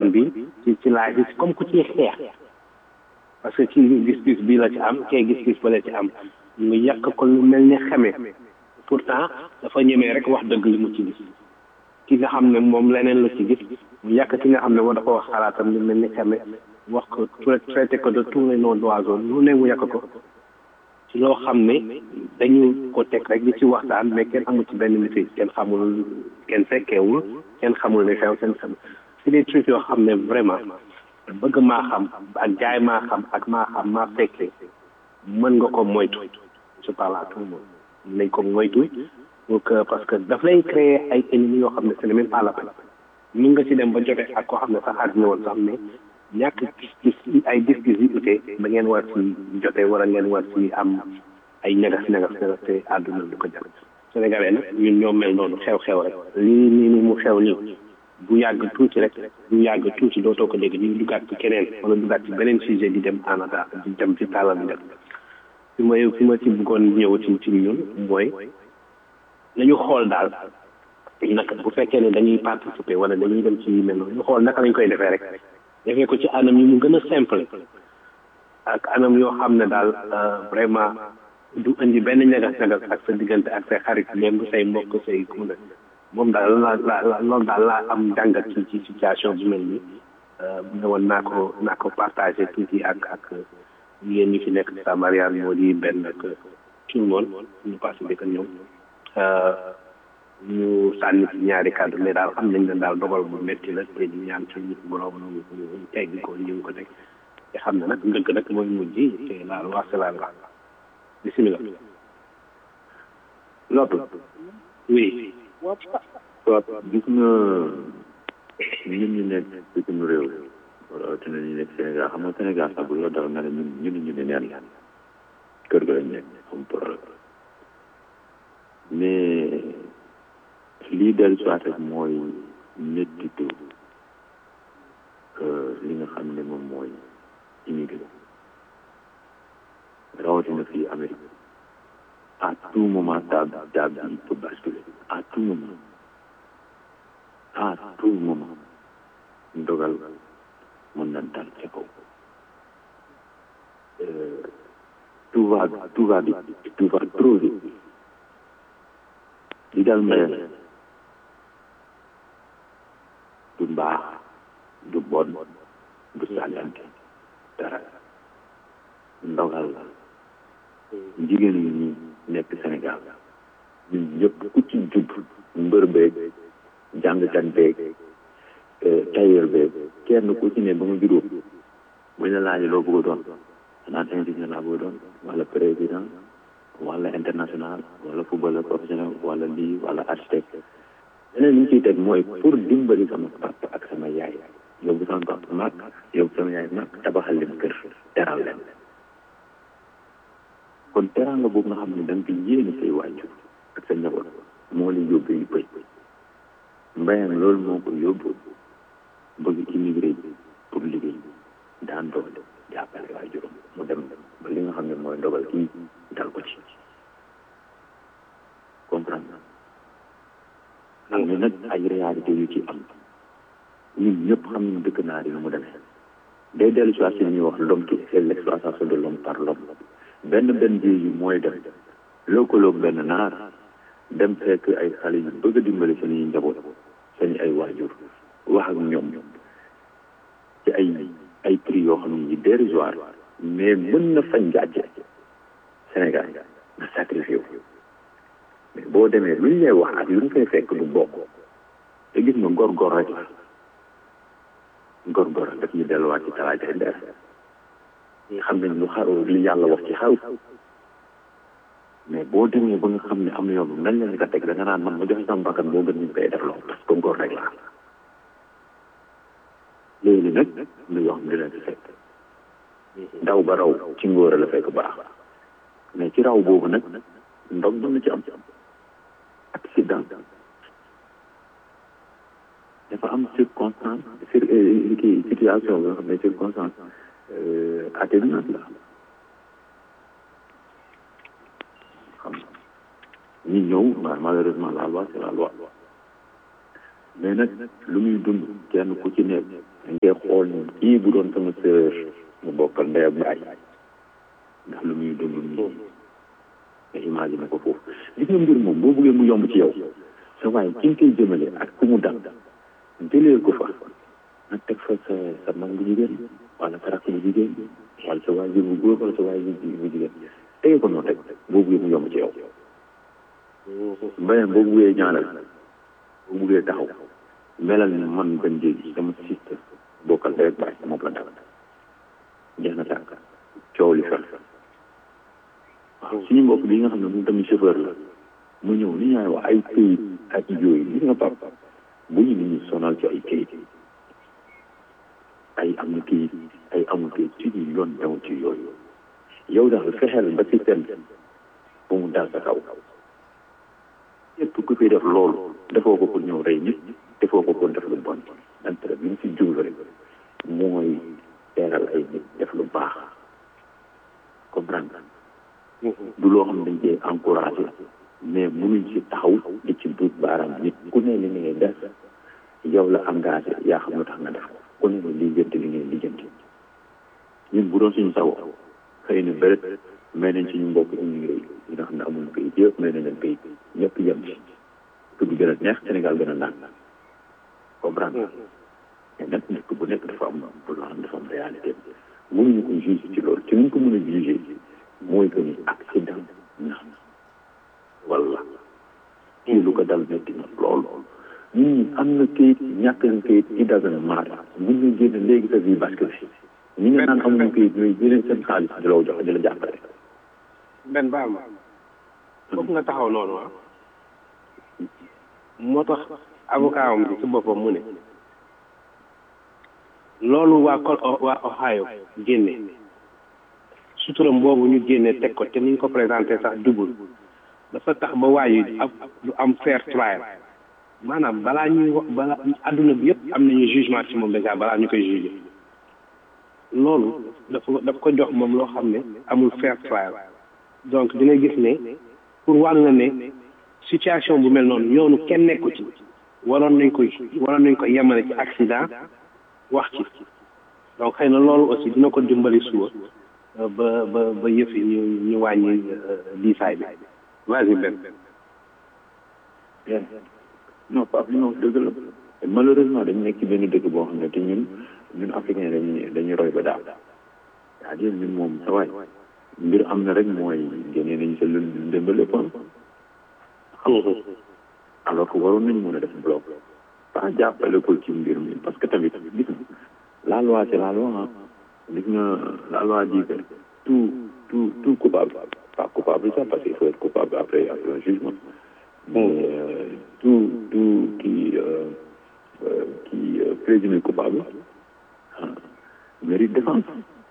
téléphone bi ci ci laaj bi comme ku ciy xeex parce que kii gis-gis bii la ci am kee gis-gis ba la ci am mu yàq ko lu mel ni xamee pourtant dafa ñemee rek wax dëgg li mu ci gis ki nga xam ne moom leneen la ci gis mu yàq ki nga xam ne moo dafa wax xalaatam lu mel ni xamee wax ko traité ko de tous les noms d'oiseaux lu ne mu yàq ko ci loo xam ne dañu ko teg rek di ci waxtaan mais kenn amul ci benn maîtrise kenn xamul kenn fekkeewul kenn xamul ne xew kenn xam c'est des trucs yoo xam ne vraiment bëgg maa xam ak jaay maa xam ak maa xam maa fekkee mën nga ko moytu je parle à tout le monde nañ ko moytu pour que parce que daf lay créer ay ennemis yoo xam ne ce n'est même pas la peine mun nga ci dem ba jote ak koo xam ne sax àddina woon sax mais ñàkk gis ay gis-gis yu ute ba ngeen war ci jote wala ngeen war ci am ay ñagas ñagas ñagas te àdduna du ko jar sénégalais nag ñun ñoo mel noonu xew-xew rek lii nii ni mu xew nii bu yàgg tuuti rek bu yàgg tuuti dootoo ko dégg ñu dugaat ci keneen wala dugaat ci beneen sujet di dem en attente di dem ci tàllal bi dem fi ma fi ma ci bëggoon ñëw ci ci ñun mooy nañu xool daal naka bu fekkee ne dañuy participer wala dañuy dem ci yu mel noonu ñu xool naka lañ koy defee rek defee ko ci anam yi mu gën a simple ak anam yoo xam ne daal vraiment du indi benn ñagas ñagas ak sa diggante ak say xarit même bu say mbokk say ku ne moom daal la la loolu daal laa am jàngat ci ci situation bu mel ni ne woon naa ko naa ko partagé tuuti ak ak yéen ñi fi nekk sa Mariane moo di benn ak tout le monde ñu passé bi ko ñëw ñu sànni ci ñaari kàddu mais daal xam nañ ne daal dogal bu métti la te ñu ñaan ci borom ñu teggi ko ñu ngi ko teg te xam ne nag ndëgg nag mooy mujj te laal wax c'est la loi bisimilah Lottu oui waaw gis nga ñun ñu nekk bitim réew rawatina ñu nekk Sénégal xam nga Sénégal sax bu la dara nga ne ñun ñun ñu ne neen la kër ga lañ nekk am problème mais lii dellu soit rek mooy méttitu li nga xam ne moom mooy immigré rawatina fii Amérique à tout moment table table bi peut basculer à tout moment à tout moment ndogal mën na dal ca kaw tout va tout va vite tout va trop vite li dal mbéy du mbaax du bon du sàggante dara ndogal la jigéen ñi ñi nekk Sénégal ñun ñëpp ku ci jub mbër beeg jàngkat beeg tailleur beeg kenn ku ci ne ba nga juróom buñ la laajee loo bëgg a doon xanaa ingénieur laa bëgg a doon wala président wala international wala footballeur professionnel wala lii wala architecte leneen li ñu ciy teg mooy pour dimbali sama papa ak sama yaay yóbbu sama papa mag yóbbu sama yaay mag tabaxal leen kër teral leen kon teraanga boobu nga xam ne da nga koy yéene say waajur ak sa njaboot moo lay yóbbu yu bëy mbayam loolu moo ko yóbbu bëgg immigré pour liggéey daan doole jàppale waajuram mu dem ba li nga xam ne mooy ndogal kii dal ko ci comprendre am na nag ay réalité yu ci am ñun ñëpp xam nañu dëkk naar yi nu mu demee day dellu si waat si li ñuy wax l'homme qui fait l'exploitation de l'homme par l'homme benn benn ji yu mooy dem lëkkaloog benn naar dem fekk ay xale yu bëgg a dimbali seen njaboot seen ay waajur wax ak ñoom ci ay ay prix yoo xam ne dérisoire mais mën na fañ gàcce Sénégal nga sacrifié wu mais boo demee lu ñu lay wax ak lu ñu fay fekk du bokk te gis nga góor-góor rek la góor-góor daf ñu delluwaat ci talaatay ndeer xam nañ lu xaru li yàlla wax ci xaw mais boo demee ba nga xam ne am na yoon nañ leen ko teg da nga naan man ma joxe sama bakkan boo gën ñu koy def loolu parce que góor rek la léegi nag lu yoo xam ne dina ci fekk daw ba raw ci ngóor la fekk baax mais ci raw boobu nag ndog mën na ci am accident dafa am circonstance sur kii situation bi nga xam ne circonstance atténuante la xam ñi ñëw malheureusement la loi c'est la loi mais nag lu muy dund kenn ku ci nekk dañ koy xool ni kii bu doon sama sœur mu bokkal ndey ak baay ndax lu muy dund nii nga imagine ko foofu gis nga mbir moom boo bëggee mu yomb ci yow sa waaye ki nga koy jëmale ak ku mu dal jëlee ko fa nga teg fa sa sa mag bu jigéen wala sa rakk bu jigéen wala sa waajur bu góor wala sa waajur bu jigéen tege ko noonu rek boo bëggee mu yomb ci yow mbayam boo bëggee ñaanal boo bëggee taxaw melal ni man benn jéegi sama siste bokkal rek baay moom la dal jeex na tànk coow li fel waaw suñu mbokk bi nga xam ne moom tamit chauffeur la mu ñëw li ñaay wax ay këyit ak yooyu gis nga pap bu ñu nit ñi sonal ci ay këyit ay am na këyit ay amul këyit ci ñu yoon dew ci yooyu yow daal fexeel ba système bu mu dal sa kaw képp ku fi def loolu defoo ko pour ñëw rey nit defoo ko pour def lu bon intérêt bi ñu si jublu rek mooy teeral ay nit def lu baax comprendre du loo xam ne dañ cee encouragé mais munuñ ci taxaw di ci duut baaraam nit ku ne li ngay def yow la engagé yaa xam lu tax nga def ko ku ne la lijjanti li ngay lijjanti ñun bu doon suñu sago xëy na bëret may nañ suñu mbokk immigré yi ñi nga xam ne amuñu kayit yëpp may nañ leen kayit ñëpp yem ci dëkk bi gën a neex Sénégal gën a naan comprendre mais nag dëkk bu nekk dafa am bu loo xam dafa am réalité mënuñu ko juger ci loolu ci ñu ko mën a juger mooy que ni accident na wala kii lu ko dal métti na lool nit ñi am na kayit ñàkk na kayit i dagana maara mun nga génn léegi sa vie bascule ñi nga naan amuñu kayit ñooy jëlee seen xaalis di la jox di la jàppale benn baal ma foofu nga taxaw noonu ah moo tax avocat am bi ci boppam mu ne loolu waa col waa Ohio génne suturam boobu ñu génne teg ko te ni ñu ko présenté sax dugul dafa tax ba waaye ab du am fair trial maanaam balaa ñuy wax balaa adduna bi yëpp am nañu jugement ci moom déjà balaa ñu koy jugé loolu dafa dafa ko jox moom loo xam ne amul fair trial donc di nga gis ne pour war nga ne situation bu mel noonu yoonu kenn nekku ci waroon nañ koy waroon nañ ko yemale ci accident wax ci donc xëy na loolu aussi dina ko dimbali suba ba ba ba yëf yi ñu ñu wàññi diisaay bi vas-y Ben. non Pape li nga wax dëgg la malheureusement dañu nekk ci benn dëkk boo xam ne te ñun ñun africain dañuy dañuy roy ba daal c'est-à-dire ñun moom sa waay mbir am na rek mooy génnee nañu sa lu ndëmbale pon alors que waroon nañu mën a def bloc pas jàppale ko ci mbir mi parce que tamit gis nga la loi c'est la loi ah gis nga la loi dit que tout tout tout coupable pas coupable ça parce qu'il faut être coupable après après un jugement mais euh, tout tout qui euh, euh, qui présumé coupable mérite défense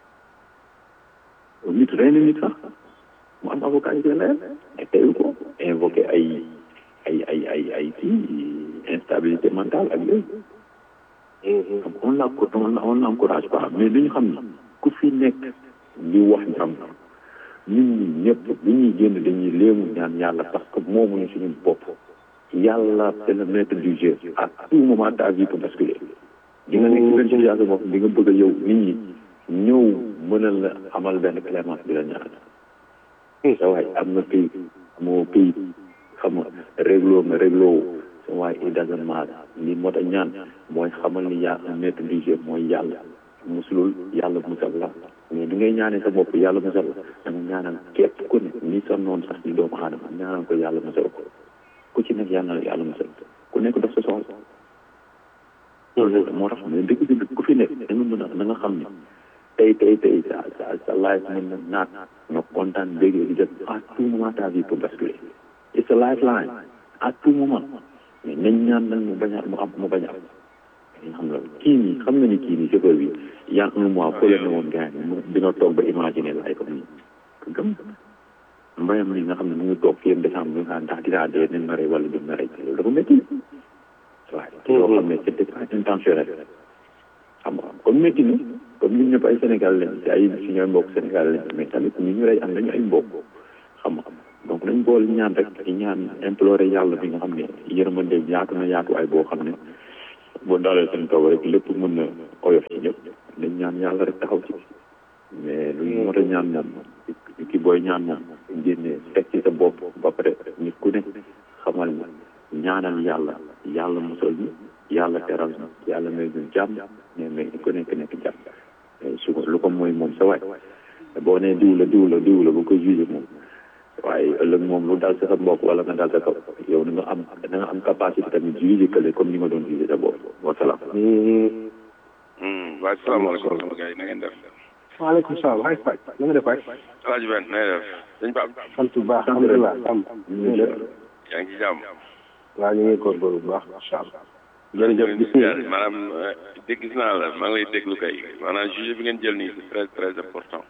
nit rey na nit sax mu am avocat yi koy layal te teyu ko invoqué ay ay ay ay ay kii instabilité mentale ak yooyu on la on l'encourage pas mais dañu xam ni ku fi nekk di wax jàmm ñun ñi ñëpp bu ñuy génn dañuy léemu ñaan yàlla parce que moomuñu suñu bopp yàlla c'est le maître du jeu à tout moment ta vie peut basculer di nga nekk ci benn situation bopp di nga bëgg a yow nit ñi ñëw mënal la amal benn clémence di la ñaan sa waay am nga pays amoo pays xam nga régloo nga régloo sa waay it doesn't matter li moo tax ñaan mooy xamal ni yaa un maître du jeu mooy yàlla musulul yàlla musal la mais di ngay ñaanee sa bopp yàlla musal la da nga ñaanal képp ku ne ni sa noonu sax di doomu aadama ñaanal ko yàlla musal ko ku ci nekk yàlla na yàlla musal ku nekk def sa soxla loolu moo tax mais dëgg dëgg ku fi nekk da nga mën a da nga xam ne tey tey tey sa sa sa life mën na naat nga kontaan bégee di def à tout moment ta vie peut basculer it's a lifeline à tout moment mais nañ ñaan nag mu bañ a mu am mu bañ a am nga xam nga kii nii xam nga ni kii nii chauffeur bi y a un mois fële ne woon gars yi dina toog ba imaginer laay comme nii gëm mbayam ni nga xam ne mu ngi toog fii ak décembre bi nga xam ndax dinaa dee nañ ma rey wala duñ ma rey loolu dafa métti waaye loo xam ne c'était pas intentionnel xam nga comme métti na comme ñun ñëpp ay Sénégal lañ te ay si ñooy mbokk Sénégal lañ mais tamit ñu ñu rey am nañu ay mbokk xam nga donc nañ boole ñaan rek di ñaan implorer yàlla bi nga xam ne yërmande yaatu na yaatuwaay boo xam ne boo daalee seen kaw rek lépp mën na yàlla rek taxaw ci mais lu ñu mot a ñaan moom ki booy ñaan moom génne teg ci sa bopp ba pare nit ku ne xamal ni ñaanal yàlla yàlla musal ñu yàlla teral ñu yàlla may ñu jàmm mais mais nit ku nekk nekk jàmm su ko lu ko mooy moom sa waay boo nee diw la diw la diw la bu ko jugé moom waaye ëllëg moom lu dal sa sa mbokk wala nga dal sa kaw yow na nga am na nga am capacité tamit jugé kële comme ni nga doon jugé sa bopp wasalaam waaye salaamaaleykum sama gars yi na ngeen def waaleykum salaam waay Faye na nga def waay. alaaji Ben na ngeen def sëñ Pape sant bu baax alhamdulilah Samb. yaa ngi ci jàmm waaw ñu ngi góorgóorlu bu baax incha allah. jërëjëf gis nga maanaam dégg gis naa la maa ngi lay déglu kay maanaam juge bi ngeen jël nii c'est très très important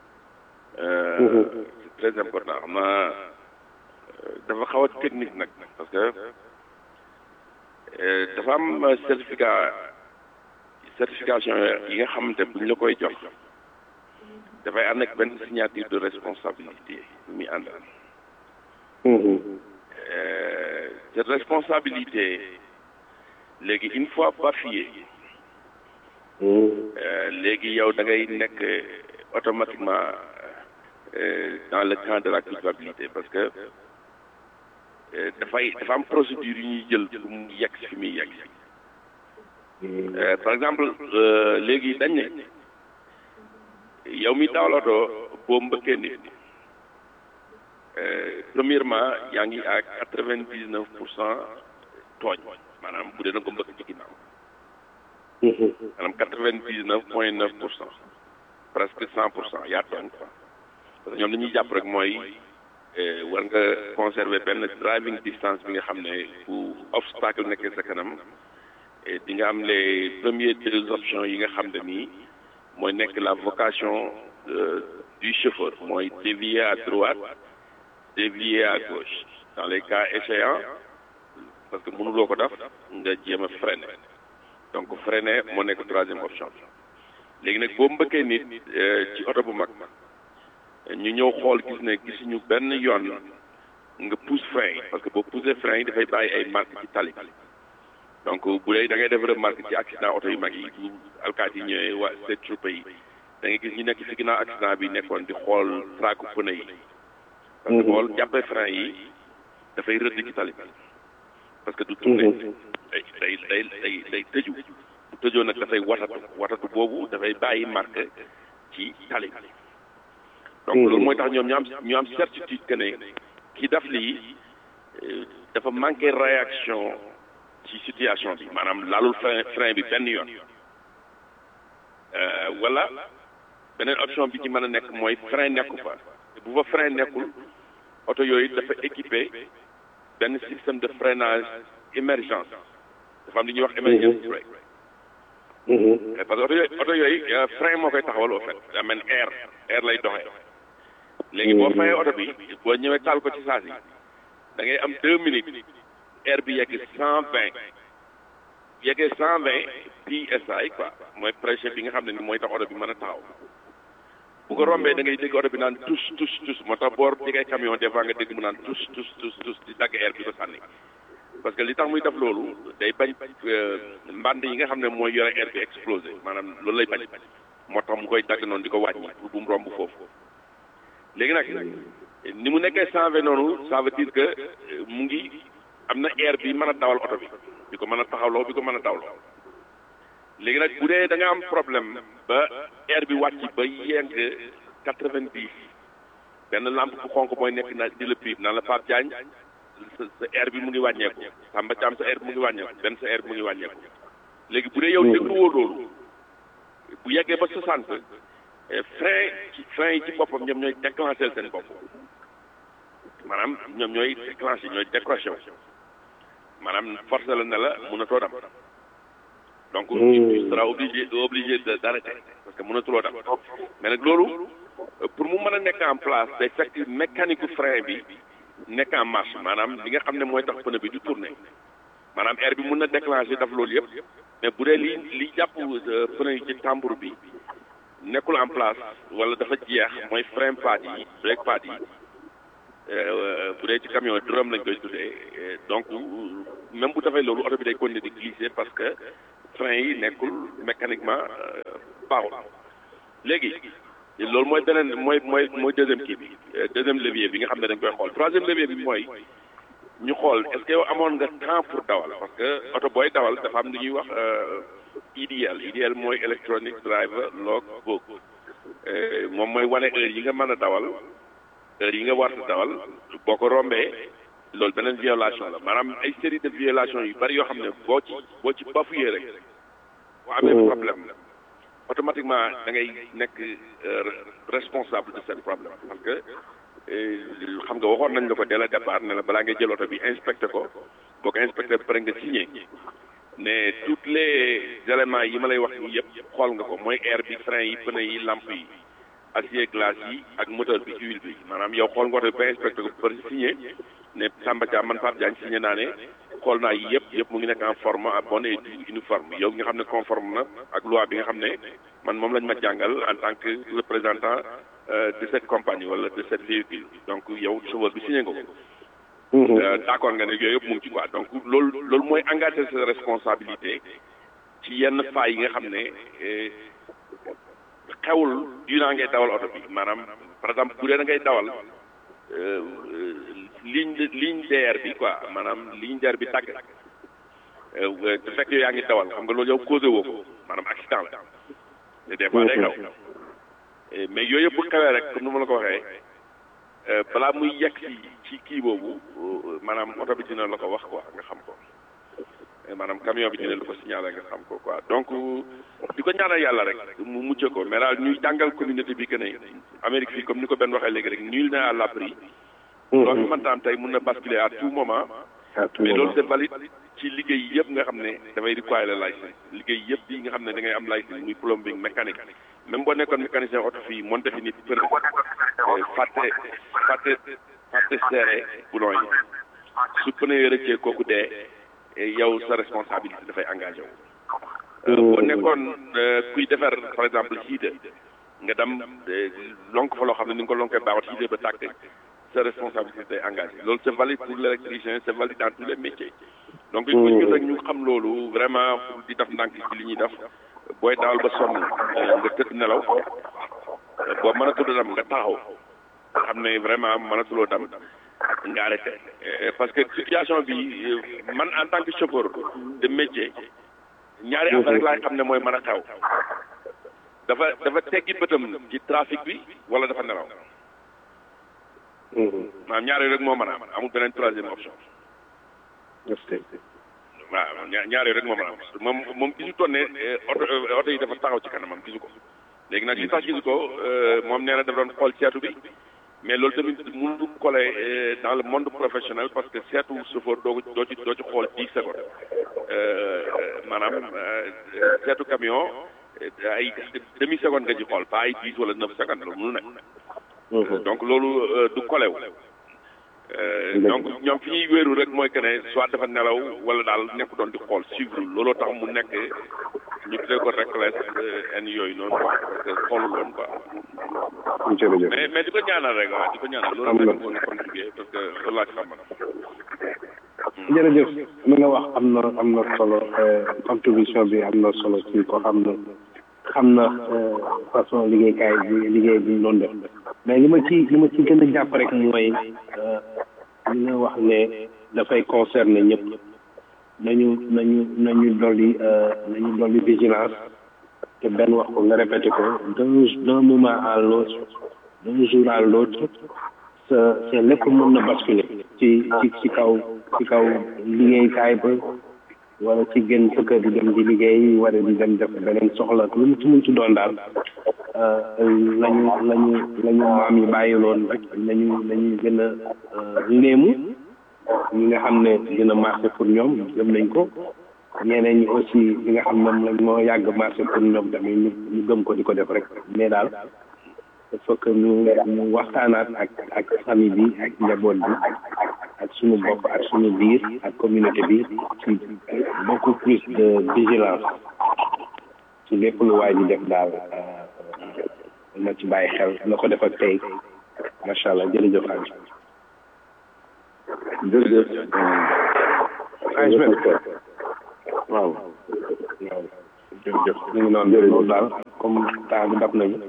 c'est très important xam naa dafa xaw a technique nag parce que dafa am certificat certification yi nga xamante bu ñu la koy jox dafay ànd ak benn signature de responsabilité bu muy ànd cette responsabilité léegi une fois bafoué léegi yow da ngay nekk automatiquement dans le camp de la culpabilité parce que dafay dafa am procédure yu ñuy jël pour mu yegg fi muy yegg par exemple léegi dañ ne yow mi dawal oto boo mbëkkee nit premièrement yaa ngi à quatre vingt dix neuf pour cent tooñ maanaam bu dee na ko mbëkk ci ginnaaw maanaam quatre vingt dix neuf point neuf pour cent presque cent pour cent yaa tooñ quoi parce que ñoom li ñuy jàpp rek mooy war nga conserver benn driving distance bi nga xam ne bu obstacle nekkee sa kanam di nga am les premiers deux options yi nga xam ne nii mooy nekk la vocation du chauffeur mooy dévier à droite dévier à gauche dans les cas échéants parce que mënuloo ko def nga jéem a freiner donc freiner moo nekk troisième option léegi nag boo mbëkkee nit ci oto bu mag ñu ñëw xool gis ne gisuñu benn yoon nga pousse frein parce que boo poussé frein yi dafay bàyyi ay marque ci tali donc bu dee da ngay def remarque ci accident oto yu mag yi bu alkaati yi ñëwee waa state troupe yi da ngay gis ñu nekk ci ginnaaw accident bi nekkoon di xool traku pneu yi parce que bool jàppee frein yi dafay rëdd ci tali bi parce que du tourné day day day day day tëju bu tëjoo nag dafay watatu watatu boobu dafay bàyyi marque ci tali bi donc loolu mooy tax ñoom ñu am ñu am certitude que ne ki daf lii dafa manqué réaction ci situation bi maanaam laalul frein frein bi benn yoon wala beneen option bi ci mën a nekk mooy frein nekku fa bu fa frein nekkul oto yooyu dafa équipé benn système de freinage émergence dafa am li ñuy wax emergency brake parce que oto yooyu oto yooyu frein moo koy taxawal au fait daa mel air air lay doxee léegi boo fayee oto bi boo ñëwee taal ko ci saa si da ngay am deux minutes air bi yegg cent vingt yeggee cent vingt psi quoi mooy pression bi nga xam ne ni mooy tax oto bi mën a taxaw bu ko rombee da ngay dégg oto bi naan tus tus tus moo tax boor jegee camion des fois nga dégg mu naan tus tus tus tus di dagg air bi ko sànni parce que li tax muy def loolu day bañ mbànd yi nga xam ne mooy yore air bi explosé maanaam loolu lay bañ moo tax mu koy dagg noonu di ko wàññi pour bu mu romb foofu léegi nag ni mu nekkee cent vingt noonu ça veut dire que mu ngi am na air bi mën a dawal oto bi bi ko mën a taxawloo bi ko mën a dawloo léegi nag bu dee da nga am problème ba air bi wàcc ba yegg quatre vingt dix benn lampe bu xonk mooy nekk na di la piib naan la Pape Diagne sa sa air bi mu ngi wàññeeku Samba Thiam sa air bi mu ngi wàññeeku benn sa air bi mu ngi wàññeeku léegi bu dee yow dégluwoo loolu bu yeggee ba soixante frein ci frein yi ci boppam ñoom ñooy déclencher seen bopp maanaam ñoom ñooy déclencher ñooy décrocher maanaam forcé la ne la mënatoo dem donc tu seras obligé obligé de d'arrêter parce que mënatuloo dem mais nag loolu pour mu mën a nekk en place day fekk mécanique frein bi nekk en marche maanaam li nga xam ne mooy tax pneu bi du tourner maanaam air bi mën na déclencher daf loolu yëpp mais bu dee li li jàpp pneu yi ci tambour bi nekkul en place wala dafa jeex mooy frein pad yi brake pad yi bu dee ci camion drum lañ koy tuddee donc même bu defee loolu oto bi day continuer di glisser parce que frein yi nekkul mécaniquement baaxul léegi loolu mooy beneen mooy mooy mooy deuxième kii bi deuxième levier bi nga xam ne dañ koy xool troisième levier bi mooy ñu xool est-ce que yow amoon nga temps pour dawal parce que oto booy dawal dafa am lu ñuy wax IDL IDL mooy electronic driver log book moom mooy wane heure yi nga mën a dawal heure yi nga war a dawal boo ko rombee loolu beneen violation la maanaam ay série de violations yu bari yoo xam ne boo ci boo ci bafuyee rek boo amee problème automatiquement da ngay nekk responsable de ce problème parce que xam nga waxoon nañ la ko dès le départ ne la balaa ngay jël oto bi inspecté ko boo ko inspecté ba pare nga signé ne tous les éléments yi ma lay wax nii yëpp xool nga ko mooy air bi frein yi pneu yi lampe yi acier glace yi ak moteur bi huile bi maanaam yow xool nga oto bi ba inspecté ko ba pare signé ne Samba Dia man Pape Diagne signé naa ne xool naa yi yëpp yëpp mu ngi nekk en forme à bonne et uniforme yow nga xam ne conforme na ak loi bi nga xam ne man moom lañ ma jàngal en tant que représentant de cette compagnie wala de cette véhicule donc yow chauffeur bi signé nga ko. d'accord nga ne yooyu yëpp mu ngi ci quoi donc loolu loolu mooy engagé sa responsabilité ci yenn failles yi nga xam ne xewul durant ngay dawal oto bi maanaam par exemple bu dee da ngay dawal. ligne ligne DR bi quoi maanaam ligne DR bi tàgg te fekk yow yaa ngi dawal xam nga loolu yow causé woo ko maanaam accident la te des fois day xew mais yooyu yëpp bu xewee rek comme ni ma la ko waxee balaa muy yegg si ci kii boobu maanaam oto bi dina la ko wax quoi nga xam ko maanaam camion bi dina la ko signalé nga xam ko quoi donc di ko ñaanal yàlla rek mu mucc ko mais daal ñuy jàngal communauté bi que ne Amérique fii comme ni ko benn waxee léegi rek nul n'est à l'abri loolu mënta am tey mun na basculer à tout moment mais loolu c'est valide ci liggéey yëpp nga xam ne dafay require la licence liggéey yëpp yi nga xam ne da ngay am licence muy plumbing mécanique même boo nekkoon mécanicien oto fii monté fi nit pneu fàtte fàtte fàtte serré boulon yi su pneu yi rëccee kooku dee yow sa responsabilité dafay engagé wu boo nekkoon kuy defar par exemple siide nga dem lonk fa loo xam ne ni nga ko lonkee baaxut siide ba tàkk sa responsabilité est engagée loolu c'est valide pour l'électricien c'est valide dans tous les métiers donc il faut ñu rek ñu xam loolu vraiment pour di def ndànk ci li ñuy def booy dawal ba sonn nga tëdd nelaw boo mënatul dem nga taxaw nga xam ne vraiment mënatuloo dem nga arrêté parce que situation bi man en tant que chauffeur de métier ñaari affaire rek laay xam ne mooy mën a xew dafa dafa teggi bëtam ci trafic bi wala dafa nelaw maanaam ñaari rek moo mën a am amul beneen troisième option. waaw ñaari rek moo mën a am moom moom gisu toon ne oto oto yi dafa taxaw ci kanamam gisu ko léegi nag li tax gisu ko moom nee na dafa doon xool seetu bi mais loolu tamit mënu coller dans le monde professionnel parce que seetu chauffeur doo ko doo ci doo ci xool dix secondes maanaam seetu camion ay demi seconde nga ci xool pas ay dix wala neuf secondes loolu mënu nekk donc loolu du kolew donc ñoom fi ñuy wéeru rek mooy que ne soit dafa nelaw wala daal nekk doon di xool suivre looloo tax mu nekk ñu tuddee ko reckless en yooyu noonu quoi parce que xoolul woon quoi. jërëjëf mais mais di ko ñaanal rek waaw di ko ñaanal loolu rek moo ñu contribué parce que loolu laa ci xam jërëjëf li nga wax am na am na solo contribution bi am na solo ci ko xam na xam na façon liggéeykaay bi liggéey bi ñu doon def mais li ma ci li ma ci gën a jàpp rek mooy li nga wax ne dafay concerner ñëpp nañu nañu nañu dolli nañu dolli vigilance te benn wax ko nga répété ko d'un d'un moment à l'autre d'un jour à l'autre sa sa lépp mën na basculer ci ci ci kaw ci kaw liggéeykaay ba wala ci gën sa kër di dem di liggéey wala di dem def beneen soxla lu mu ci mun ci doon daal lañu lañu lañu maam yi bàyyiloon rek nañu nañu gën a léemu ñi nga xam ne dina marché pour ñoom gëm nañ ko ñeneen ñi aussi li nga xam ne moom lañ moo yàgg marché pour ñoom tamit ñu ñu gëm ko di ko def rek mais daal il faut que ñu ñu waxtaanaat ak ak famille bi ak njaboot bi ak suñu bopp ak suñu biir ak communauté bi ci beaucoup plus de vigilance ci lépp lu waay di def daal na ci bàyyi xel na ko def ak tey macha allah jërëjëf Aliou. jërëjëf. Aliou waaw. waaw jërëjëf ñu ngi noonu loolu daal comme temps bi dab nañu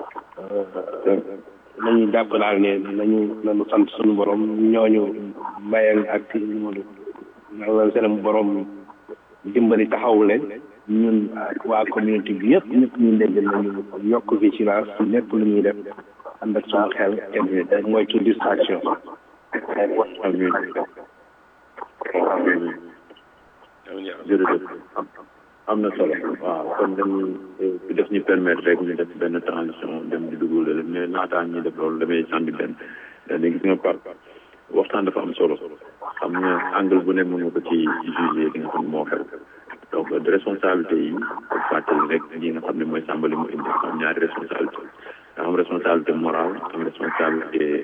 nañu jàpp daal ne nañu nañu sant suñu borom ñooñu mayal ak ci ñu yàlla seen borom dimbali taxawu leen ñun ak waa communauté bi yëpp ñëpp ñu dégg nañu yokk vigilance lépp lu ñuy def ànd ak suñu xel te moytu distraction amiin amiin jërëjëf am na solo waaw kon dañuy def ñu permettre rek ñu def benn transition dem di dugg la mais naataan ñi def loolu damay sànni benn dañuy gis nga par waxtaan dafa am solo xam nga angle bu ne mën nga ko ci jugé li nga xam ne moo xew donc de responsabilité yi fàttali rek li nga xam ne mooy sàmbali mu indi am ñaari responsabilité da am responsabilité morale am responsabilité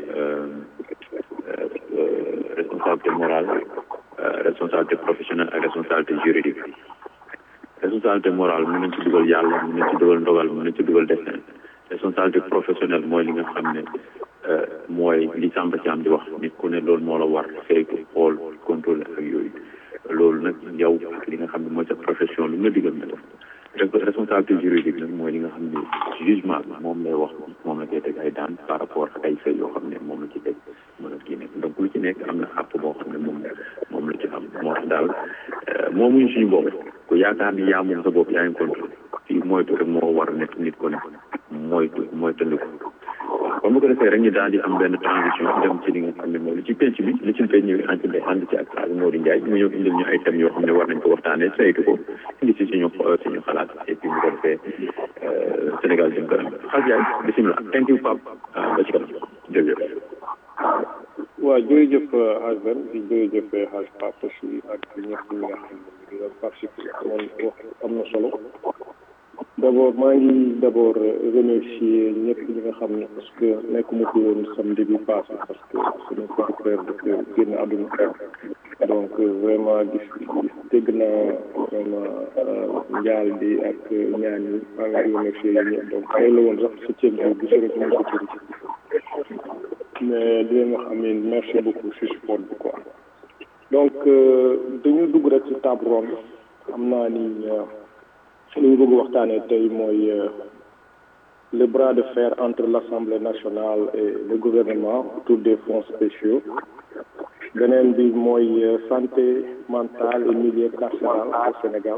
responsabilité morale responsabilité professionnelle ak responsabilité juridique responsabilité morale mën nañ ci dugal yàlla mën nañ ci dugal ndogal mën nañ ci dugal destin responsabilité professionnelle mooy li nga xam ne mooy li Samba Thiam di wax nit ku ne loolu moo la war saytu xool contrôler ak yooyu loolu nag yow ak li nga xam ne mooy sa profession lu nga digal nga def responsabilité juridique nag mooy li nga xam ne jugement bi moom lay wax moom la koy teg ay daan par rapport ak ay fay yoo xam ne moom la ci teg mën a kii nekk donc lu ci nekk am na àpp boo xam ne moom moom la ci am moo tax daal moomuñ suñu bopp ku yaakaar ni yaa moom sa bopp yaa ngi contrôlé fii moytu rek moo war a nekk nit ko ne moytu moytandiku waaw kon bu ko defee rek ñu daal di am benn transition dem ci li nga xam ne mooy li ci penc bi li ci penc bi ànd ci ànd ci ak ak Modou Ndiaye mu ñëw indil ñu ay thèmes yoo xam ne war nañ ko waxtaanee saytu ko indi ci suñu suñu xalaat et puis bu ko defee Sénégal jëm kanam xas yaay bisimilah thank you Pape ba ci kanam jërëjëf waaw jërëjëf Hadj Ben di jërëjëf Hadj Pape aussi ak ñëpp ñi nga xam ne di nga participer amoon wax am na solo d' abord maa ngi d' abord remercier ñëpp ñi nga xam ne parce que nekkuma fi woon samedi bi passé parce que suñu petit frère dafa génn àdduna donc vraiment gis gis dégg naa vraiment njaal bi ak ñaan yi maa ngi remercier yéen ñëpp donc tey la woon sax septième jour bi sori sama sécurité mais di leen wax amin merci beaucoup si support bi quoi donc dañu dugg rek ci table ronde xam naa ni li ñu bëgg waxtaanee tey mooy le bras de fer entre l'Assemblée nationale et le gouvernement autour des fonds spéciaux beneen bi mooy santé mentale et milieu carcéral au Sénégal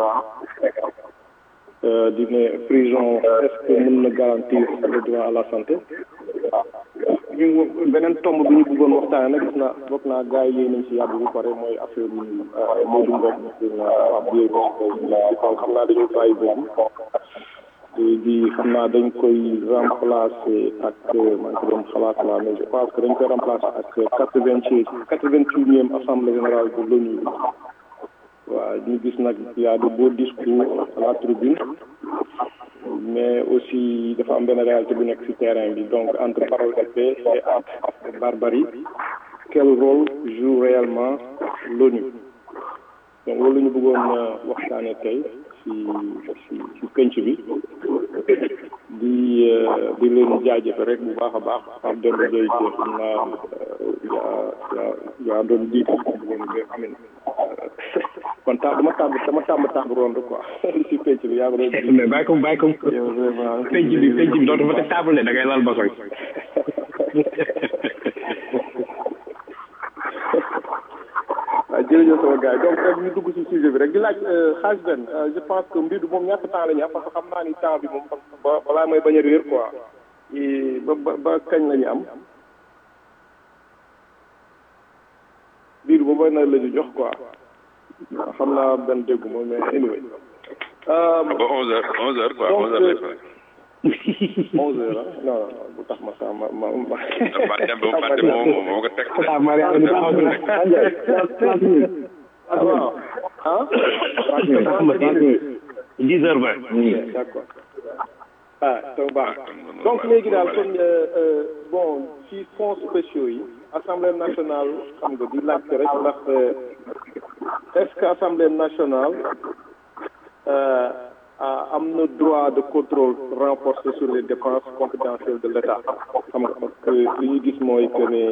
di ne prison est-ce que mën na garantir le droit à la santé ñu beneen tomb bi ñu bëggoon waxtaane nag gis naa bokk naa gars yi nañ ci yàgg bu pare mooy affaire Modou Ngom waa biir di kaw xam naa dañu bàyyi boobu di xam naa dañ koy remplacer ak man ko doon xalaat la mais je pense que dañ koy remplacer ak quatre-vingt-seize quatre-vingt-unième assemblée générale de l'ONU waaw ñu gis nag y a de beaux discours à la tribune mais aussi dafa am benn réalité bu nekk ci terrain bi donc entre parole de paix et acte de barbarie quel rôle joue réellement l'ONU donc loolu la ñu bëggoon waxtaane tey ci ci ci penc bi di di leen jaajëfe rek bu baax a baax Pape Demba Gueye xam naa yaa yaa yaa doon jiite bëggoon amin kon ta dama tàmb dama tàmb tàmb ronde quoi ci penc bi yaa ko doon mais bàyyi ko bàyyi ko penc bi penc bi dootu fa teg table ne da ngay lal basoy waaw jërëjëf sama gars yi donc rek ñu dugg ci sujet bi rek di laaj xaaj benn je pense que mbir bi moom ñàkk temps la ñu am parce que xam naa ni temps bi moom ba balaa may bañ a réer quoi ba ba ba kañ la ñu am biir ba na la ñu jox quoi xam naa benn déggu ma mais anyway. ba onze heures onze heures quoi onze heures lay pare. onze heures ah non non bu tax ma sax ma ma ma. Fane ba Fane moo moo ko teg. ah waaw ah. dix heures vingt. d'accord ah donc baax donc léegi daal comme bon ci fonds spéciaux yi. assemblée nationale xam nga di laajte rek ndax est-ce que assemblée nationale am na droit de contrôle renforcé sur les dépenses confidentielles de l'État xam nga parce que li ñu gis mooy que ne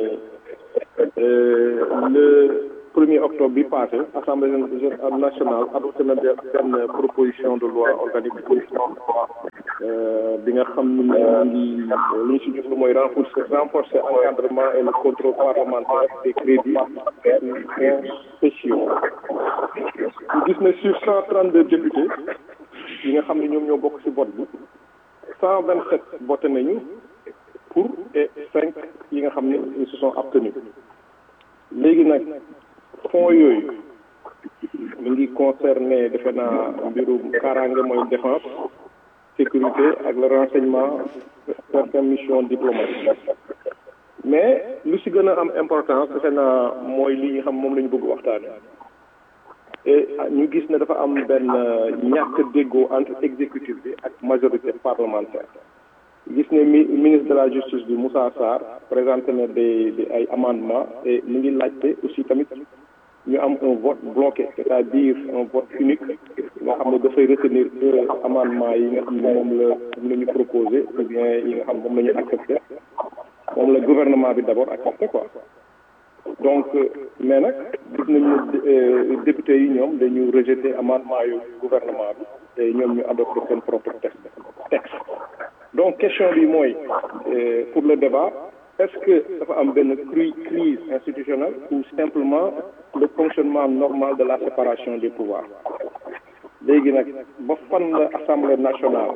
le premier octobre bi passé assemblée nationale adopté na benn proposition de loi organique bi nga xam ni moo ngi li ñu si jublu mooy renforcer renforcer encadrement et le contrôle parlementaire des crédits fonds spéciaux ñu gis ne sur cent trente deux députés yi nga xam ne ñoom ñoo bokk ci vote bi cent vingt sept voté nañu pour et cinq yi nga xam ne ils se sont abstenus léegi nag fonds yooyu mi ngi concerné defe naa mbirum kaaraange mooy défense sécurité ak le renseignement certaines missions diplomatiques mais lu si gën a am importance defe naa mooy li nga xam moom la ñu bëgg waxtaane et ñu gis ne dafa am benn ñàkk déggoo entre exécutif bi ak majorité parlementaire gis ne mi ministre de la justice bi Moussa Sarr présenté na des des ay amendements et mu ngi laajte aussi tamit ñu am un vote bloqué c'est-à-dire un vote unique nga xam ne dafay retenir deux amendements yi nga xam ne moom la moom la ñu proposé ou bien yi nga xam moom la ñu accepté moom la gouvernement bi d'abord accepté quoi donc mais nag gis nañu député yi ñoom dañu rejeté amendement yu gouvernement bi te ñoom ñu adopté seen propre texte texte donc question bi mooy pour le débat est-ce que dafa am benn crise institutionnelle ou simplement le fonctionnement normal de la séparation des pouvoirs léegi nag ba fan la assemblée nationale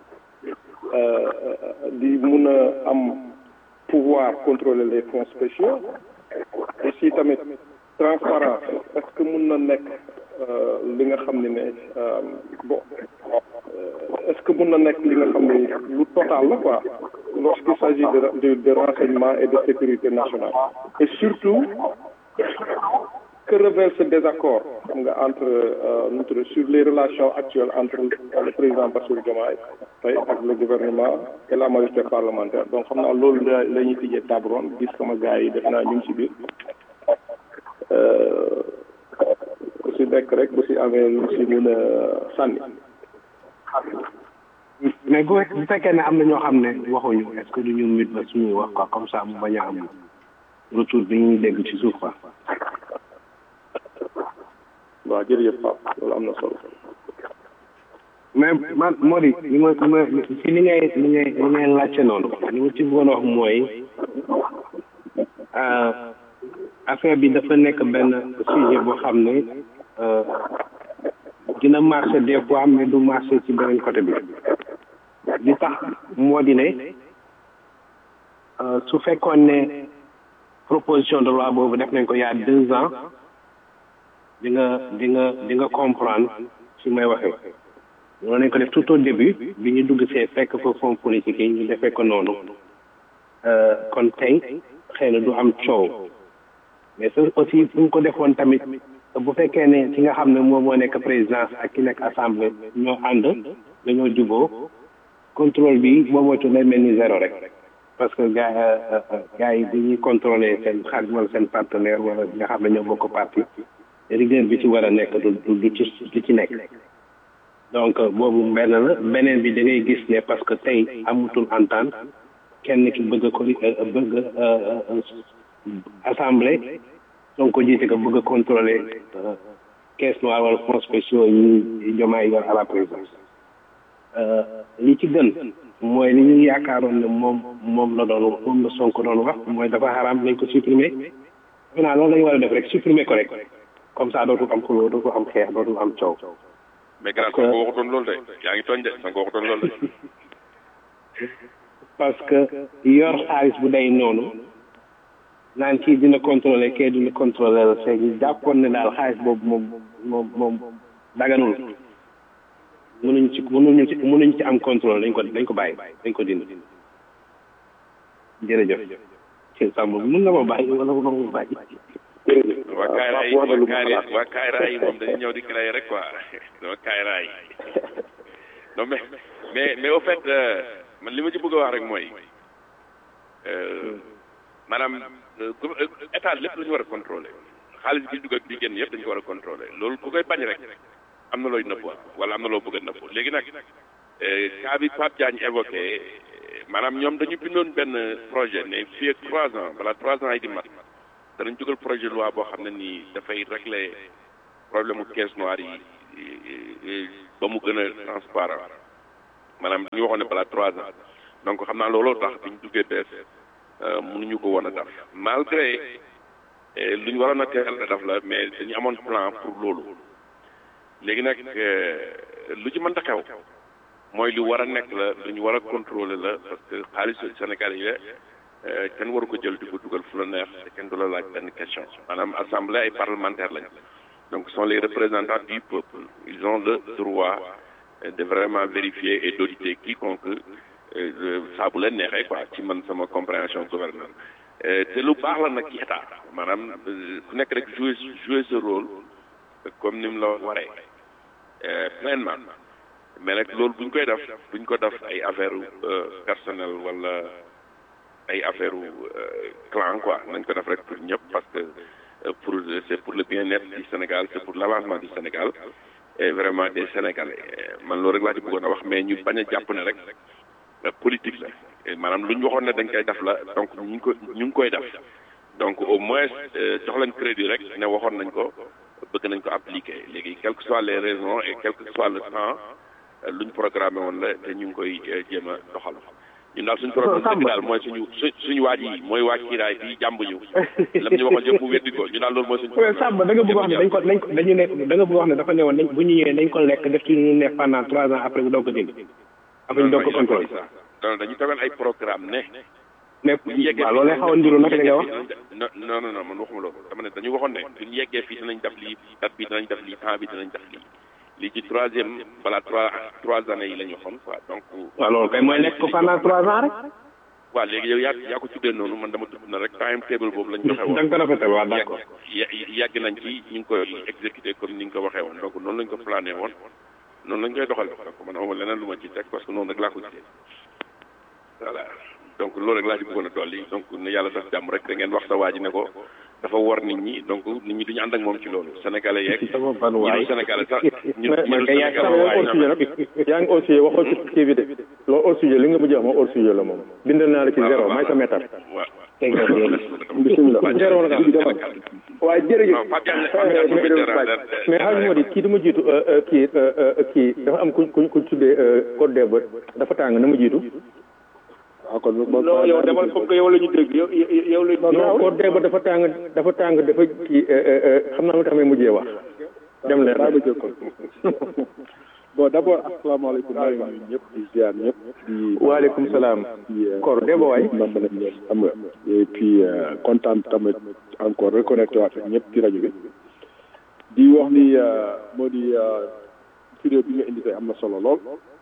di mun a am pouvoir contrôler les fonds spéciaux et si tamit transparence est-ce que mun na nekk li nga xam ne ne bon est-ce que mun na nekk li nga xam ne lu total la quoi lorsqu'il s'agit de, de de renseignement et de sécurité nationale et surtout que révèle ce désaccord xam nga entre euh, sur les relations actuelles entre le président Bassirou Diomaye Faye ak le gouvernement et la majorité parlementaire donc xam naa loolu la la ñuy tijjee table ronde gis sama gars yi def naa ñu ngi ci biir ku si nekk rek bu si amee lu si mun a sànni. mais bu bu fekkee ne am na ñoo xam ne waxuñu est-ce que du ñu mit ba suñuy wax quoi comme ça mu bañ a am retour bi ñuy dégg ci suuf quoi. waaw jërëjëf Pape loolu am na solo. mais man Mody li ma li ma ci li ngay li ngay li ngay laajte noonu li ma ci bëggoon wax mooy affaire bi dafa nekk benn sujet boo xam ne dina marché des fois mais du marché ci beneen côté bi li tax moo di ne su fekkoon ne proposition de loi boobu def nañ ko y a deux ans di nga di nga di nga comprendre fi may waxee loolu nañ ko def tout au début bi ñu dugg see fekk fa fonds politique yi ñu defee ko noonu kon tey xëy na du am coow mais ça aussi fu ñu ko defoon tamit bu fekkee ne ki nga xam ne moom moo nekk présidence ak ki nekk assemblée ñoo ànd dañoo juboo contrôle bi boo moytu lay mel ni zéro rek parce que gars gars yi dañuy contrôler seen xarit wala seen partenaire wala nga xam ne ñoo bokk parti rigueur bi ci war a nekk du du ci du ci nekk donc boobu benn la beneen bi da ngay gis ne parce que tey amutul entente kenn ki bëgg ko bëgg assemblée donc ko jiite ko bëgg a contrôler caisse noire wala fonds spéciaux yi jomaay yor à la présidence li ci gën mooy li ñu yaakaaroon ne moom moom la doon moom la Sonko doon wax mooy dafa xaraam nañ ko supprimer defe naa loolu la ñu war a def rek supprimer ko rek comme ça dootul am xuloo dootul am xeex dootul am coow. mais grand Sonko waxutoon loolu de yaa ngi tooñ de Sonko waxutoon loolu de. parce que yor xaalis bu day noonu naan kii dina contrôler kii dina contrôler la c'est ñu jàppoon ne daal xaalis boobu moom moom moom daganul mënuñ ci mënuñu ci mënuñ ci am contrôle dañ ko dañ ko bàyyi dañ ko dindi jërëjëf ci sàmm mën nga ma bàyyi wala mën nga ma bàyyi waa Kayra yi waa Kayra waa Kayra yi moom dañu ñëw di créer rek quoi waa Kayra yi non mais mais mais au fait man li ma ci bëgg a wax rek mooy maanaam état lépp la ñu war a contrôler xaalis bi dugg ak bi génn yëpp dañu ko war a contrôler loolu ku koy bañ rek am na looy nëbb wala am na loo bëgg a nëbb léegi nag cas bi Pape Diagne évoqué maanaam ñoom dañu bindoon benn projet ne fii ak trois ans balaa trois ans yi di mat danañ jógal projet loi boo xam ne nii dafay régler problème mu caisse noire yi ba mu gën a transparent maanaam dañu waxoon ne balaa trois ans donc xam naa looloo tax bi ñu duggee bees mënuñu ko woon a def malgré lu ñu waroon a teel a def la mais dañu amoon plan pour loolu léegi nag lu ci mënta xew mooy lu war a nekk la lu ñu war a contrôler la parce que xaalisu Sénégal yi la kenn waru ko jël di ko dugal fu la neex te kenn du la laaj benn question maanaam assemblée ay parlementaires lañ donc sont les représentants du peuple ils ont le droit de vraiment vérifier et d'auditer quiconque saa bu leen neexee quoi ci man sama compréhension gouverneur te lu baax la nag ci état maanaam ku nekk rek jouer jouer ce rôle comme ni mu la waree pleinement mais nag loolu bu ñu koy def bu ñu ko def ay affaire personnel wala ay affaire clan quoi nañ ko def rek pour ñëpp parce que pour c'est pour le bien-être du Sénégal c'est pour l'avancement du Sénégal et vraiment des Sénégalais man loolu rek laa ci bëggoon a wax mais ñu bañ a jàpp ne rek politique la maanaam lu ñu waxoon ne dañ koy def la donc ñu ngi ko ñu ngi koy def donc au moins jox leen crédit rek ne waxoon nañ ko bëgg nañ ko appliquer léegi quelles que soient les raisons et quel que soit le temps lu ñu programmé woon la te ñu ngi koy jéem a doxal ñun daal suñu problème dëgg daal mooy suñu su suñu waaj yi mooy waaj kiiraay bi jàmb ñu lam ñu waxoon yëpp mu weddi ko ñu daal loolu mooy suñu Samba da nga bëgg wax ne dañ ko dañ ko dañu ne da nga bëgg wax ne dafa ne woon nañ bu ñu ñëwee dañ ko lekk def ci ñu neex pendant trois ans après bu doog ko dégg après ñu doog ko contrôle non dañu tegoon ay programme ne mais waaw loolu lay xaw a ndiru naka nga wax non non non man waxuma loolu dama ne dañu waxoon ne duñu yeggee fii dinañ def lii date bi dinañ def lii temps bi dinañ def lii lii ci troisième voilà trois trois années yi la ñu waxoon quoi donc waaw loolu kay mooy lekk ko pendant trois ans rek waaw léegi yow yaa yaa ko tuddee noonu man dama tudd na rek time table boobu lañ joxe woon da nga ko rafetal waaw d'accord yàgg nañ ci ñu ngi koy exécuté comme ni nga ko waxee woon donc noonu lañ ko plané woon noonu lañ koy doxal donc man amul leneen lu ma ci teg parce que noonu rek laa ko gisee voilà donc loolu rek laa ci bëggoon a dolli donc ne yàlla def jàmm rek da ngeen wax sa waa ji ne ko dafa war nit ñi donc nit ñi duñu ànd ak moom ci loolu sénégalais yeeg ñi du sénégalais sax ñu ñu du sénégalais yaa ngi au sujet waxoo ci kii bi de loolu au sujet li nga mujj wax moom au sujet la moom bindal naa la ci zéro may sa métar bisimilah zéro la waaye jërëjëf mais xaaj moo di kii dama jiitu kii kii dafa am ku ku ku tuddee code des bët dafa tàng na ma jiitu ah kon non yow demal comme que yow la ñu dégg yow yow la non code des bët dafa tàng dafa tàng dafa kii xam naa lu tax may mujjee wax dem leen daa ma jël kon bon d' abord asalaamaaleykum maa ngi nuyu ñëpp di ziar ñëpp di waaleykum salaam kor dee ba waay man ma ñëpp xam nga et puis kontaan tamit encore reconnecté waat ak ñëpp ci rajo bi di wax ni moo di vidéo bi nga indi tey am na solo lool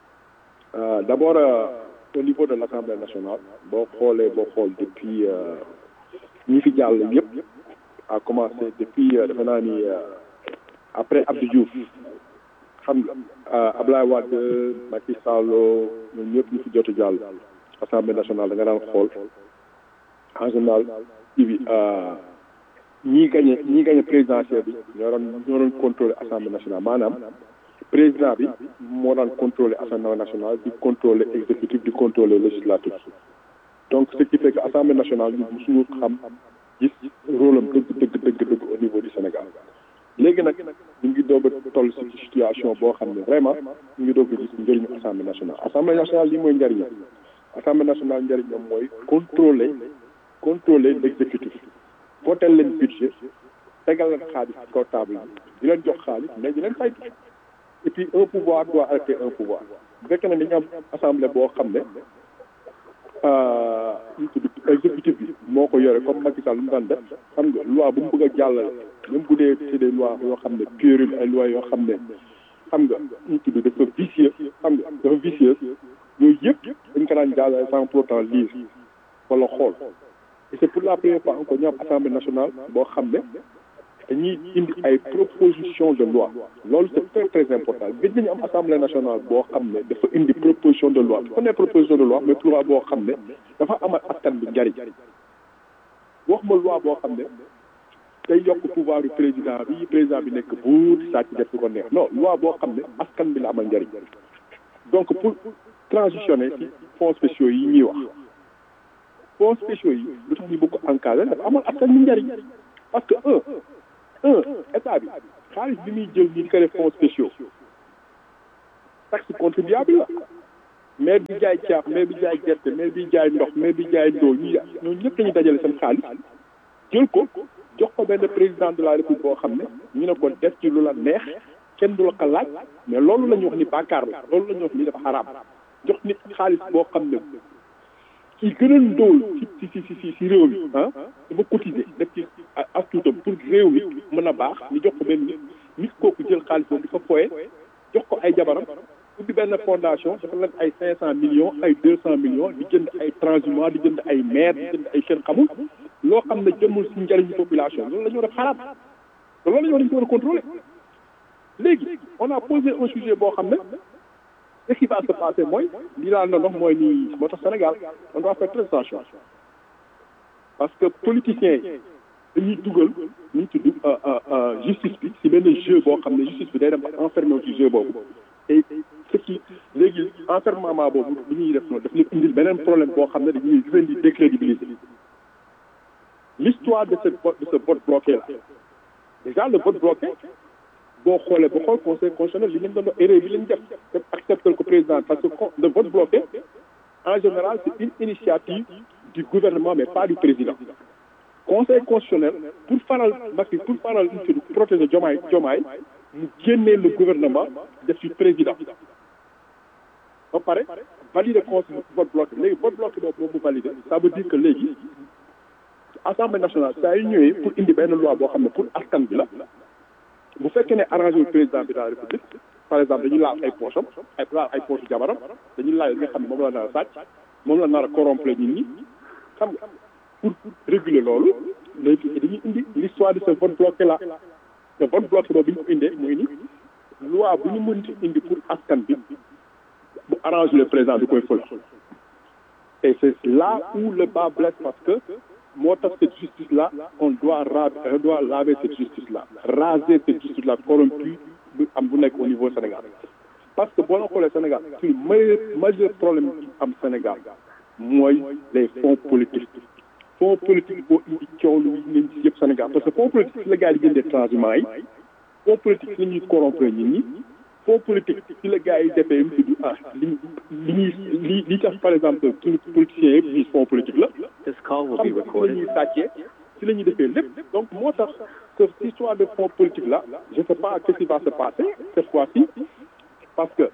d' abord au niveau de l' assemblée nationale boo xoolee boo xool depuis ñi fi jàll yëpp a commencé depuis defe naa ni après Abdou Diouf xam nga Ablaye Wade Macky Sall ñoom ñëpp ñu fi jot a jàll assemblée nationale da nga daan xool en général kii bi ñii gagné ñii gagné présidentielle bi ñoo doon ñoo doon contrôlé assemblée nationale maanaam président bi moo daan contrôlé assemblée nationale di contrôlé exécutif di contrôlé législatif donc ce qui fait que assemblée nationale ñu musuñu xam gis rôle am dëgg dëgg dëgg dëgg au niveau du Sénégal léegi nag ñu ngi doog a toll ci situation boo xam ne vraiment ñu ngi doog a gis njëriñu assemblée nationale assemblée nationale lii mooy njëriñam assemblée nationale njëriñam mooy contrôler contrôler l' exécutif votel leen budget tegal leen xaalis ci kaw table bi di leen jox xaalis mais di leen saytu et puis un pouvoir doit arrêter un pouvoir bu fekkee ne dañu am assemblée boo xam ne ñu tudd exécutif bi moo ko yore comme Macky Sall lu mu daan def xam nga loi bu mu bëgg a jàllale même bu dee c'est des lois yoo xam ne puériles ay lois yoo xam ne xam nga ñu tudd dafa vicieux xam nga dafa vicieux yooyu yëpp dañ ko daan jàllale sans pour autant lire wala xool et c'est pour la première fois encore ñu am assemblée nationale boo xam ne dañuy indi ay proposition de loi loolu c'est très très important gëj nañu am assemblée nationale boo xam ne dafa indi proposition de loi dafa ne proposition de loi mais loi boo xam ne dafa amal askan bi njariñ wax ma loi boo xam ne day yokk pouvoir du président bi président bi nekk buur sàcc def lu ko neex non loi boo xam ne askan bi la amal njariñ donc pour transitionner ci fonds spéciaux yi ñuy wax fonds spéciaux yi lu tax ñu bëgg ko encadrer dafa amal askan bi njariñ parce que un un état bi xaalis bi muy jël ni di ko def fonds spéciaux taxe contribuable la maire bi jaay caaf maire bi jaay gerte maire bi jaay ndox maire bi jaay ndóol ñu ñooñu ñëpp dañuy dajale seen xaalis jël ko jox ko benn président de la république boo xam ne ñu ne ko def ci lu la neex kenn du la ko laaj mais loolu la ñu wax ni bàkkaar la loolu la ñu wax ni dafa xaraam jox nit xaalis boo xam ne ki gën a ndóol ci ci ci ci ci réew mi ah dafa cotiser def ci as tuutam pour réew mi mën a baax ñu jox ko benn nit nit kooku jël xaalis boobu di ko foye jox ko ay jabaram ubbi benn fondation dafa leen ay cinq cent millions ay deux cent millions di jënd ay transhumants di jënd ay maire di jënd ay kenn xamul loo xam ne jëmul si njëriñu population loolu la ñu war a xalaat te loolu la ñu war a war a contrôler léegi on a posé un sujet boo xam ne ce qui va se passer mooy lii laa doon wax mooy nii moo tax Sénégal on doit faire très attention parce que politiciens yi dañuy dugal ñu tudd justice bi si benn jeu boo xam ne justice bi day dem enfermé wu ci jeu boobu et ce qui léegi enfermement boobu bu ñuy def noonu daf leen indil beneen problème boo xam ne dañuy leen di décrédibiliser l'histoire de ce de ce vote bloqué là déjà le vote bloqué boo xoolee ba xool conseil constitutionnel li leen doon erreur bi leen def te accepté ko président parce que le vote bloqué en général c'est une initiative du gouvernement mais pas du président conseil constitutionnel pour faral Macky pour faral une pour protéger Diomaye Diomaye mu génnee le gouvernement def ci président ba pare valider conseil vote bloqué léegi vote bloqué boobu moom mu valider ça veut dire que léegi assemblée nationale saa yu ñëwee pour indi benn loi boo xam ne pour askan bi la bu fekkee ne arrangé wu président bi de la république par exemple dañuy laal ay poche am ay laal ay poche jabaram dañuy laal li nga xam ne moom la nar a sàcc moom la nar a corrompre nit ñi xam nga pour réguler loolu léegi dañuy indi l'histoire de ce vote bloqué là te vote bloqué boobu bi ñu ko indee mooy ni loi bu ñu mënti indi pour askan bi bu arrangé le président du koy fël et c'est là où le bas blesse parce que moo tax cette justice là on doit ra on doit laver cette justice là raser cette justice là corrompue bu am bu nekk au niveau Sénégal parce que boo la xoolee Sénégal suñu majeur majeur problème bi am Sénégal mooy les fonds politiques fonds politique boo indi coow lu ngeen ci yëpp Sénégal parce que fonds politique ci la gars yi di jëndee transhumants yi fonds politique ci la ñuy corrompre nit ñi fonds politique ci la gars yi defee mu tudd ah li li ñuy li li tax par exemple suñu politiciens yëpp ñuy fonds politique la This call will xam be nga ci la recorded. ñuy sàccee ci la ñuy defee lépp donc moo tax que cette histoire de fonds politique là je sais pas qu'est-ce qui va se passer cette fois-ci parce que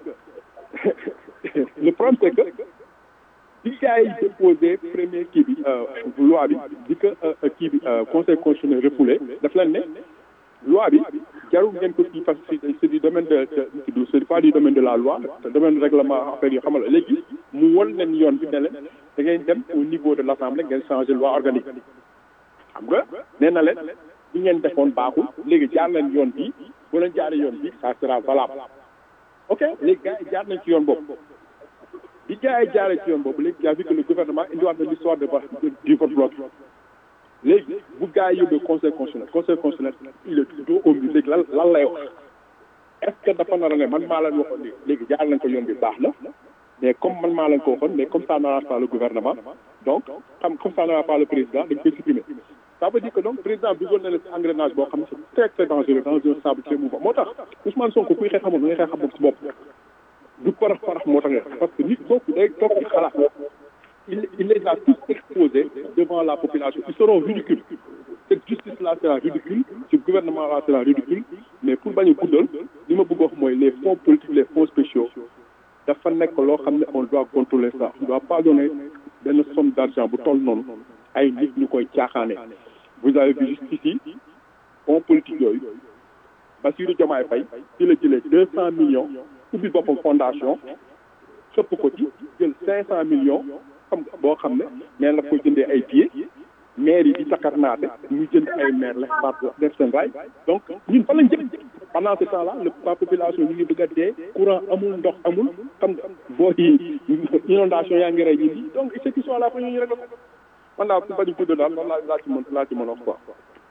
le problème c'est que bi gars yi déposé premier kii bi loi bi di que kii bi conseil constitutionnel refoulé daf leen ne loi bi jarul ngeen ko kii parce que c'est du domaine de de c'est pas du domaine de la loi c'est domaine règlement affaire yi xamal léegi mu won leen yoon bi ne leen da ngeen dem au niveau de l'assemblée ngeen changer loi organique xam nga nee na leen bi ngeen defoon baaxul léegi jaar leen yoon bi bu leen jaaree yoon bi ça sera valable ok léegi gars yi jaar nañ ci yoon boobu bi gars yi jaaree ci yoon boobu léegi yaa vu que le gouvernement indiwaat na l'histoire de vote du vote bloqué léegi bu gars yi yóbbee conseil constitutionnel conseil constitutionnel il est dos au mur léegi lan lan lay wax est ce que dafa nar a ne man maa leen waxoon léegi léegi jaar nañ ko yoon bi baax na mais comme man maa leen ko waxoon mais comme ça n'arrange pas le gouvernement donc xam comme ça n'arrange pas le président dañ koy supprimer ça veut dire que donc président dugal na la ci engrenage boo xam ne c'est très très dangereux dans un sable très mouvant moo tax Ousmane Sonko kuy xeex xamoon da ngay xeex xamoon ci bopp du parax parax moo tax nga parce que nit kooku day toog ci xalaat il il les a tous exposés devant la population ils seront ridicules cette justice là sera ridicule ce gouvernement là sera ridicule mais pour bañ a guddal li ma bëgg wax mooy les fonds politiques les fonds spéciaux dafa nekk loo xam ne on doit contrôler ça on doit pas donner benn somme d'argent bu toll noonu ay nit ñu koy caaxaane vous avez vu juste ici fonds politique yooyu Bassirou Diomaye Faye ci la jëlee deux cent millions ubbi boppam fondation xëpp ko ci jël cinq cent millions xam nga boo xam ne nee na ko jëndee ay billets maire yi di takarnaate ñu jënd ay maire la par def seen ray donc ñun fa lañ jëm pendant ce temps là le la population ñu ngi bëgg a dee courant amul ndox amul xam nga boo yi inondation yaa ngi rey ñi ñi donc cette histoire là fa ñu rek la man daal su bañu gudd daal loolu laa laa ci mën laa ci mën a wax quoi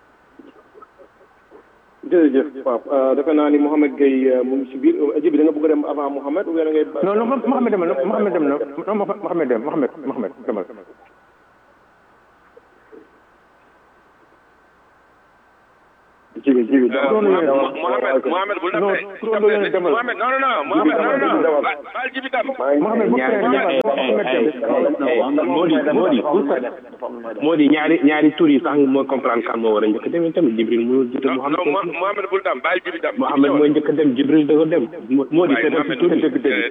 jërëjëf Pape defe naa ni Mouhamed Gueye mu ngi ci biir Djibi da nga bëgg a dem avant Mouhamed ou bien da ngay. non non Mouhamed dem na Mouhamed dem na non Mouhamed dem Mouhamed Mouhamed demal. jibi jibi Mohamed Mohamed bul non def turandoo yéen a demal Mohamed non non non Mohamed non non non baal jibi tam Mohamed bu frère Mohamed dem moo di moo di moo di ñaari ñaari tur yi sax moo comprendre kan moo war a njëkk a dem tamit Jibril mënul jiite non Mouhamed non Mo- Mohamed bul tam baal jibi tam Mouhamed mooy njëkk a dem Jibril da ko dem moo di seetal si tur yi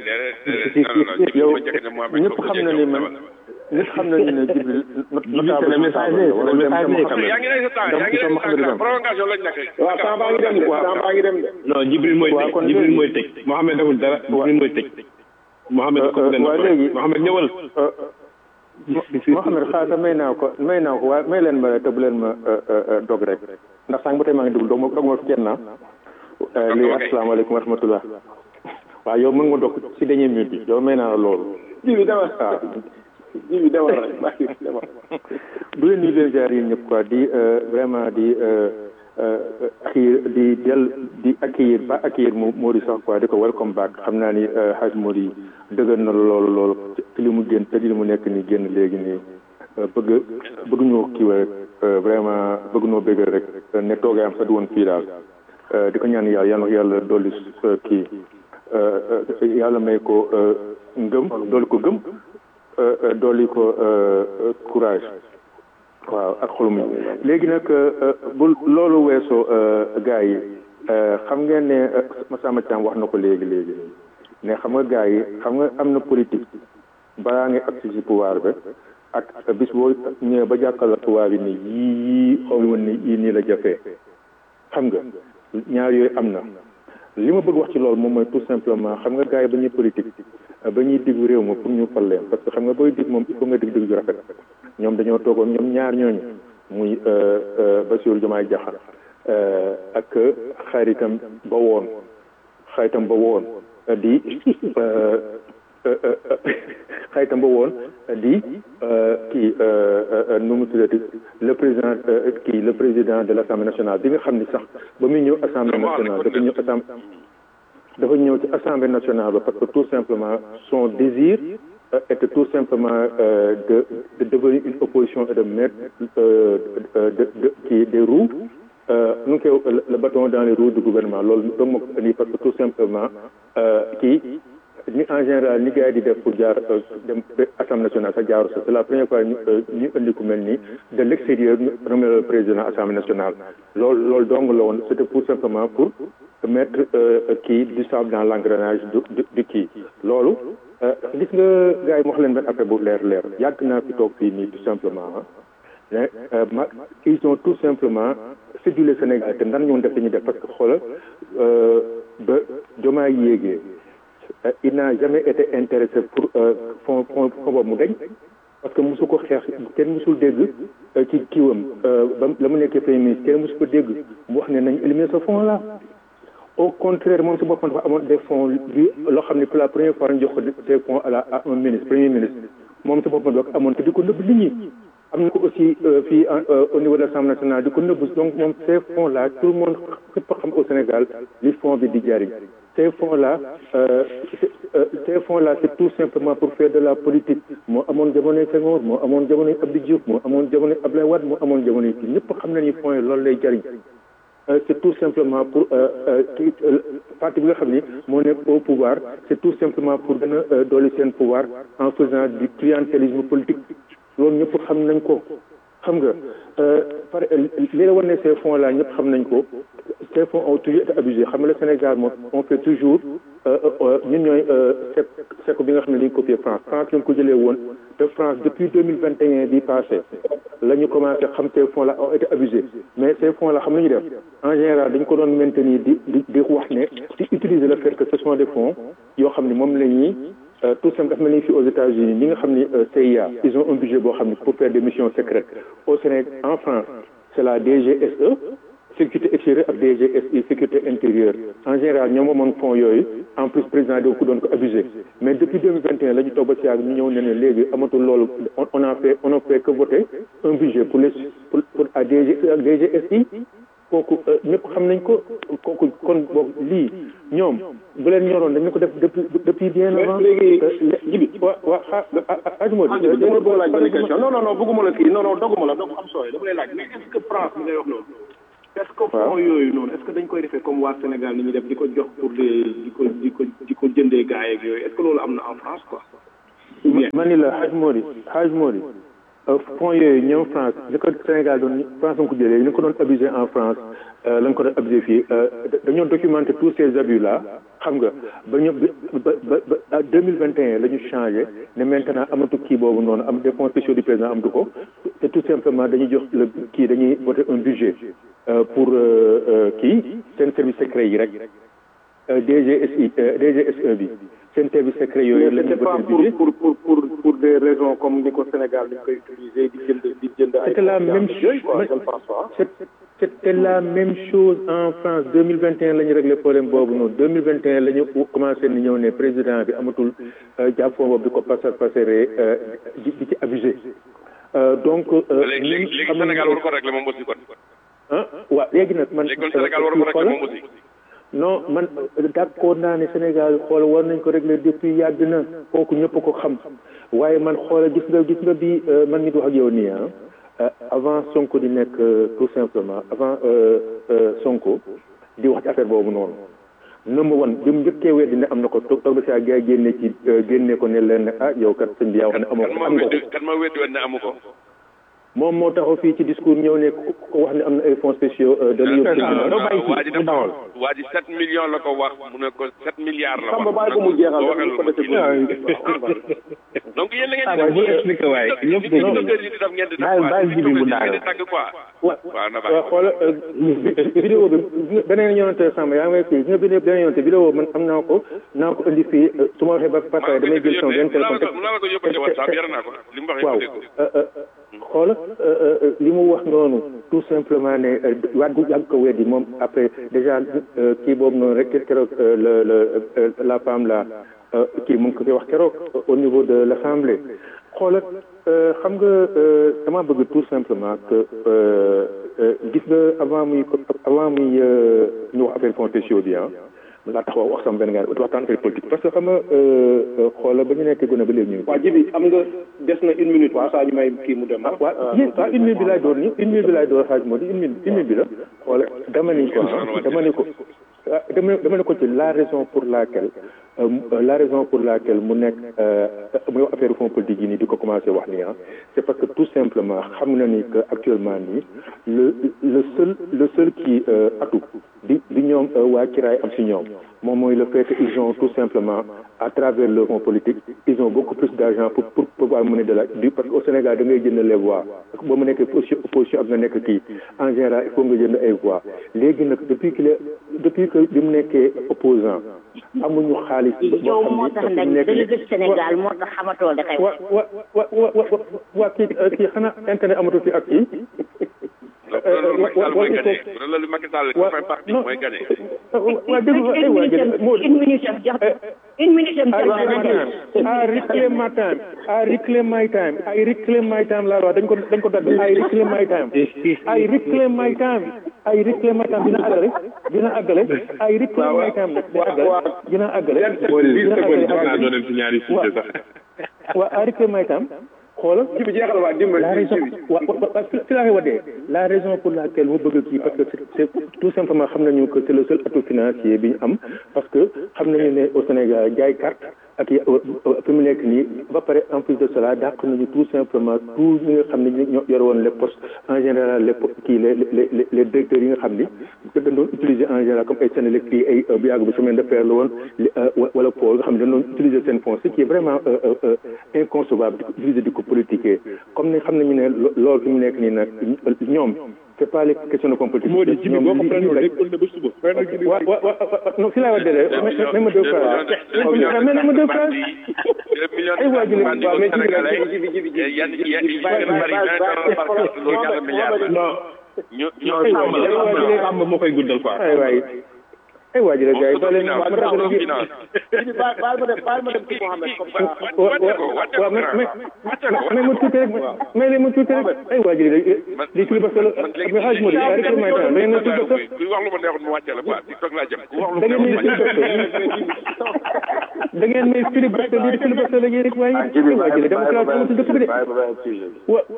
yow ñëpp xam na ni man ñëpp xam nañu ne Jibril Jibril c'est le messager c'est le messager quand yaa même ngi lay sa temps yaa ngi lay sa temps prolongation lañ nekk waaw temps baa ngi dem de temps baa ngi dem de non Jibril mooy Waaw, tëj kon Jibril léegi- mooy tëj Mouhamed deful dara Jibril mooy tëj Mouhamed ko gën waaw léegi- Mouhamed ñëwal Mohamed xaasa may naa ko may naa ko waaye may leen ma te bu leen ma dog rek ndax sànq ba tey maa ngi dugg dog ma dog ma fi kenn naa lii asalaamaaleykum wa rahmatullah waaw yow mën nga dog si dernier minute bi yow may naa la loolu jibi demal waaw jibi demal rek maa ngi demal du leen nuyu leen jaar yéen ñëpp quoi di vraiment di accueillir di del di accueillir ba accueillir moo moo di sax quoi di ko welcome back xam naa ni xaaj moo di dëgër na loolu loolu ci li mu génn te li mu nekk nii génn léegi nii bëgg bëgg ñoo kii rek vraiment bëgg ñoo bëgg rek ne toogaayam sax du woon fii daal di ko ñaan yàlla yàlla yàlla dolli kii yàlla may ko ngëm dolli ko gëm dolli ko courage waaw ak xolum yi léegi nag bu loolu weesoo gars yi xam ngeen ne Massamba Thiam wax na ko léegi léegi ne xam nga gars yi xam nga am na politique balaa ngay agsi ci pouvoir ba ak bis boo ñëwee ba jàkkal tubaab yi ne yii yii xaw woon ne yii nii la jafee xam nga ñaar yooyu am na li ma bëgg wax ci loolu moom mooy tout simplement xam nga gars yi ba ñuy politique ba ñuy diggu réew ma pour ñu fal leen parce que xam nga booy dig moom il faut nga dig dig ju rafet ñoom dañoo toogoon ñoom ñaar ñooñu muy Bassirou Diomaye Diakhar ak xaritam ba woon xaritam ba woon di xaritam ba woon di kii nu mu tuddati le président kii le président de l' assemblée nationale bi nga xam ni sax ba muy ñëw assemblée nationale dafa ñëw assemblée dafa ñëw ci assemblée nationale ba parce que tout simplement son désir était tout simplement de de devenir une opposition et de mettre de de kii des roues nu ngi koy le bâton dans les roues du gouvernement loolu donc moo ko indi parce que tout simplement kii ni en général ni gars yi di def pour jaar dem assemblée nationale sa jaaru sa c'est la première fois ñu ñu indi ku mel ni de l' extérieur ñu nommé le président assemblée nationale loolu loolu dong la woon c' était tout simplement pour mettre kii du sable dans l' engrenage du du kii loolu gis nga gars yi ma wax leen benn affaire bu leer leer yàgg naa fi toog fii nii tout simplement mais ma ils ont tout simplement séduit Sénégal te nan ñoon def dañuy def parce que xoolal ba Diomaye yéegee il n'a jamais été intéressé pour fond fond fond boobu mu dañ parce que mosu ko xeex kenn mosul dégg ci kiiwam ba la mu nekkee premier ministre kenn mosu ko dégg mu wax ne nañ éliminer ce fonds là au contraire moom si boppam dafa amoon des fonds bi loo xam ne pour la première fois ñu jox ko des fonds à la à un ministre premier ministre moom si boppam dafa amoon te di ko nëbb nit ñi am na ko aussi fii au niveau de l'Assemblée nationale di ko nëbb donc moom ces fonds là tout le monde fépp xam au Sénégal li fonds bi di jariñ ces fonds là ces fonds là c'est tout simplement pour faire de la politique moo amoon jamonoy Senghor moo amoon jamonoy Abdou Diouf moo amoon jamonoy Abdoulaye Wade moo amoon jamonoy kii ñëpp xam nañu fonds yi loolu lay jariñ c'est tout simplement pour kii parti bi nga xam ni moo nekk au pouvoir c'est tout simplement pour gën a dolli seen pouvoir en faisant du clientélisme politique loolu ñëpp xam nañ ko xam nga par li la war ne ces fonds là ñëpp xam nañ ko ces fonds ont toujours été abusés xam nga le Sénégal moom on fait toujours ñun ñooy sec sec bi nga xam ne dañu copier France France lañ ko jëlee woon te France depuis deux mille vingt et un bi passé la ñu commencé xam ces fonds là ont été abusés mais ces fonds là xam nañu def en général dañ ko doon maintenir di di di wax ne di utiliser le fait que ce sont des fonds yoo xam ne moom la ñuy tout simplement dafa mel ni fii aux États-Unis ñi nga xam ni CIA ils ont un budget boo xam ne pour faire des missions secrètes au Sénégal en France c'est la DGSE sécurité extérieure ak DGSI sécurité intérieure en général ñoom moomoon fonds yooyu en plus président de ku doon ko abusé mais depuis deux mille vingt et un la ñu toog ba si yàgg ñu ñëw ne ne léegi amatul loolu on a fait on a fait que voter un budget pour les pour pour à DG ak DGSI kooku ñëpp xam nañ ko kooku kon boog lii ñoom bu leen ñoroon dañu ko def depuis depuis bien avant. léegi jibi wa wa ah ajuma ah jibi dama la bëgg laaj benn question non non non bëgguma la kii non non doguma la donc am sooy dama lay laaj mais est ce que France bi ngay wax loolu est-ce que fonds yooyu noonu est-ce que dañ koy defee comme waa Sénégal ni ñuy def di ko jox pour des di ko di ko di ko jëndee gars yeeg yooyu est-ce que loolu am na en France quoi. ma ni la Hadj Mori Hadj Mori fonds yooyu ñëw France li ko Sénégal doon France nga ko jëlee ni ko doon abusé en France la nga ko doon abusé fii dañoo documenté tous ces abus là xam nga ba ñu ba ba ba deux mille vingt et un la ñu changé ne maintenant amatu kii boobu noonu am des fonds spéciaux du président amatu ko te tout simplement dañuy jox le kii dañuy voter un budget pour kii seen service secret yi rek DGSI DGSE bi seen service secret yooyu la ñu c'était pas pour pour pour pour pour des raisons comme ni ko Sénégal dañ koy utiliser di jënd di jënd ay c'était la même chose c'était la même chose en France deux mille vingt et un la ñu réglé problème boobu noonu deux mille vingt et un la ñu commencé ni ñëw ne président bi amatul jàpp fond boobu di ko passer passeree di di ci abusé donc léegi léegi léegi Sénégal war ko réglé moom aussi kon ah waaw léegi nag man léegi kon Sénégal war ko réglé moom aussi non man d'accord naa ne Sénégal xool war nañ ko régler depuis yàgg na kooku ñëpp ko xam waaye man xool gis nga gis nga bi man nit wax ak yow nii ah avant Sonko di nekk tout simplement avant Sonko di wax ci affaire boobu noonu number one bi mu njëkkee weddi ne am na ko toog toog ba saa gars yi génne ci génne ko ne leen ne ah yow kat sëñ bi yaa wax ne amoo ko am nga ko kan ma weddi woon ne amu ko moom moo taxaw fii ci discours ñëw ne ko wax ne am na ay fonds spéciaux dana yóbbu waa ji def waa ji sept millions la ko wax mu ne ko sept milliards la xam nga bàyyi ko mu jeexal rek ko defee donc yéen la ngeen waaw bu expliqué waay ñëpp dégg di def ngeen di def ngeen di bàyyi bàyyi jibi mu daal di tàgg quoi waaw na waaw xoola vidéo bi beneen yonante sàmm yaa ngi may fii nga vidéo beneen yonante vidéo man am naa ko naa ko indi fii su ma waxee ba pare damay jël sama benn téléphone mu la ko yóbbante WhatsApp yar naa ko li mu wax waaw xoola li mu wax noonu tout simplement ne waat gu yàgg ko weddi moom après déjà kii boobu noonu rek keroog le le la femme la kii mu ngi ko koy wax keroog au niveau de l'assemblée xoola xam nga dama bëgg tout simplement que gis nga avant muy avant muy ñu wax affaire fonds spéciaux bi ah laa tax wax sama benn gars waxtaan affaire politique parce que xam nga xoola ba ñu nekk gën a ba léegi ñu waa jibi am nga des na une minute waa saa ñu may kii mu dem ah waaw yéen waaw une minute bi laay door ni une minute bi laay door xaaj moo di une minute une minute bi la xoola dama ni ko dama ni ko dama dama ne ko ci la raison pour laquelle la raison pour laquelle mu nekk muy wax affaire fonds politique yi nii di ko commencé wax nii ah c'est parce que tout simplement xam na ni que actuellement nii le le seul le seul kii atu di di ñoom waa kiraay am si ñoom moom mooy le fait que ils ont tout simplement à travers le fonds politique ils ont beaucoup plus d'argent pour pour pouvoir mener de la du parce que au Sénégal da ngay jënd les voix boo mu nekkee opposition ak nga nekk kii en général il faut nga jënd ay voix léegi nag depuis que depuis que bi mu nekkee opposant amuñu xaalis yow moo tax nag da nga gis Sénégal moo tax xamatoo da xew wa wa wa wa waa kii kii xanaa internet amatu fi ak kii loolu Macky Sall mooy parti mooy gagné. waa dégg nga ay waa jël moo une minute am jox une minute am jox I reclaim my time I reclaim my time I reclaim my time laa wax dañ ko dañ ko dagg I reclaim my time I reclaim my time I reclaim my time dina àggale dina àggale I reclaim my time nag dina àggale dina àggale dina àggale waaw I reclaim my time xoolal jibi jeexal waa dimbali la raison wa wa fi laa koy wadee la raison pour laquelle mu bëgg kii parce que c'est tout simplement xam nañu que c'est le seul atout financier bi ñu am parce que xam nañu ne au Sénégal jaay carte ak fi mu nekk nii ba pare en plus de cela dàq nañu tout simplement tout ñi nga xam ne ñoo yor woon les postes en général les kii les les les directeurs yi nga xam ni dañ doon utiliser en général comme ay Sénélec kii ay bu yàgg bi chemin de fer la woon wala pôle nga xam ne dañ doon utiliser seen fonds ce qui est vraiment inconcevable di ko utiliser di ko politiquer comme ni xam nañu ne loolu fi mu nekk nii nag ñoom c'est pas les questions de fonds politique. moo di jibi boo ko prenul day kon ba suba. wa wa wa non fi laa wax dëgg même ma deux phrases. même ma deux phrases. ay waa ji la waaw mais jibi jibi jibi yan yan yi gën a bari vingt dollars par carte loolu ñaata milliards la. ñu ñu sàmm moo koy guddal quoi. ay waay ay waa ji la gars yi ba leen ma finance dagg leen finance jibi baal baal ma dem baal ma dem ci Mohamed comme ça wa wa waaw mais mais ma tuuti rek mais leen ma tuuti rek ay waa ji la li ci parce que mais xaaj moo di rek may temps da ngeen ma tuuti parce que ku wax lu ma neexul mu wàcce la quoi TikTok laa jëm ku wax lu da ma ngeen may neexul filibuster da ngeen may filibuster lii filibuster la yéen rek waaye ay waa ji la démocratie amatul dëkk bi de wa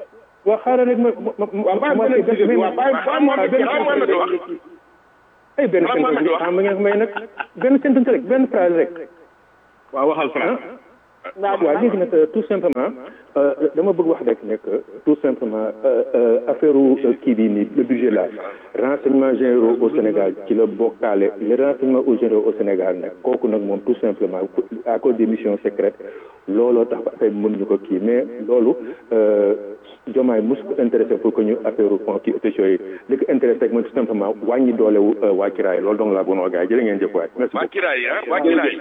waaw xaaral rek ma ma ma waaw bàyyi ma leen waaw bàyyi bàyyi ma leen benn ay benn sentence rek xam nga may nag benn sentence rek benn phrase rek waaw waxal France waaw léegi nag tout simplement dama bëgg wax rek nekk tout simplement affaire kii bii nii le budget là renseignements généraux au Sénégal ci la bokkaale les renseignements aux généraux au Sénégal nag kooku nag moom tout simplement à cause des missions secrètes looloo tax ba affaire bi mënuñu ko kii mais loolu jomaay mos ko intéressé pour que ñu affaire fond kii autorité yi li ko intéressé rek mooy tout simplement wàññi doolewu waa Kiraay loolu donc laa bëggoon wax gars yi jërë ngeen jëf waay merci waa Kiraay ah waa Kiraay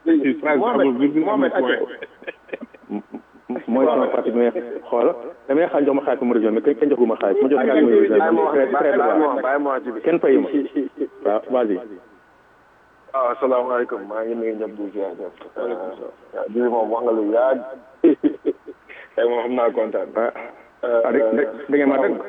mooy sama parti bi may xool damay xaar jox ma xaalis ma région mais kenn joxuma xaalis ma jox xaalis ma région kenn fayu ma waaw vas-y waaw asalaamaaleykum maa ngi nuyu ñëpp di ziar ñëpp waaw bii moom wax nga lu yaag tey moom xam naa kontaan ah da ngeen ma dëgg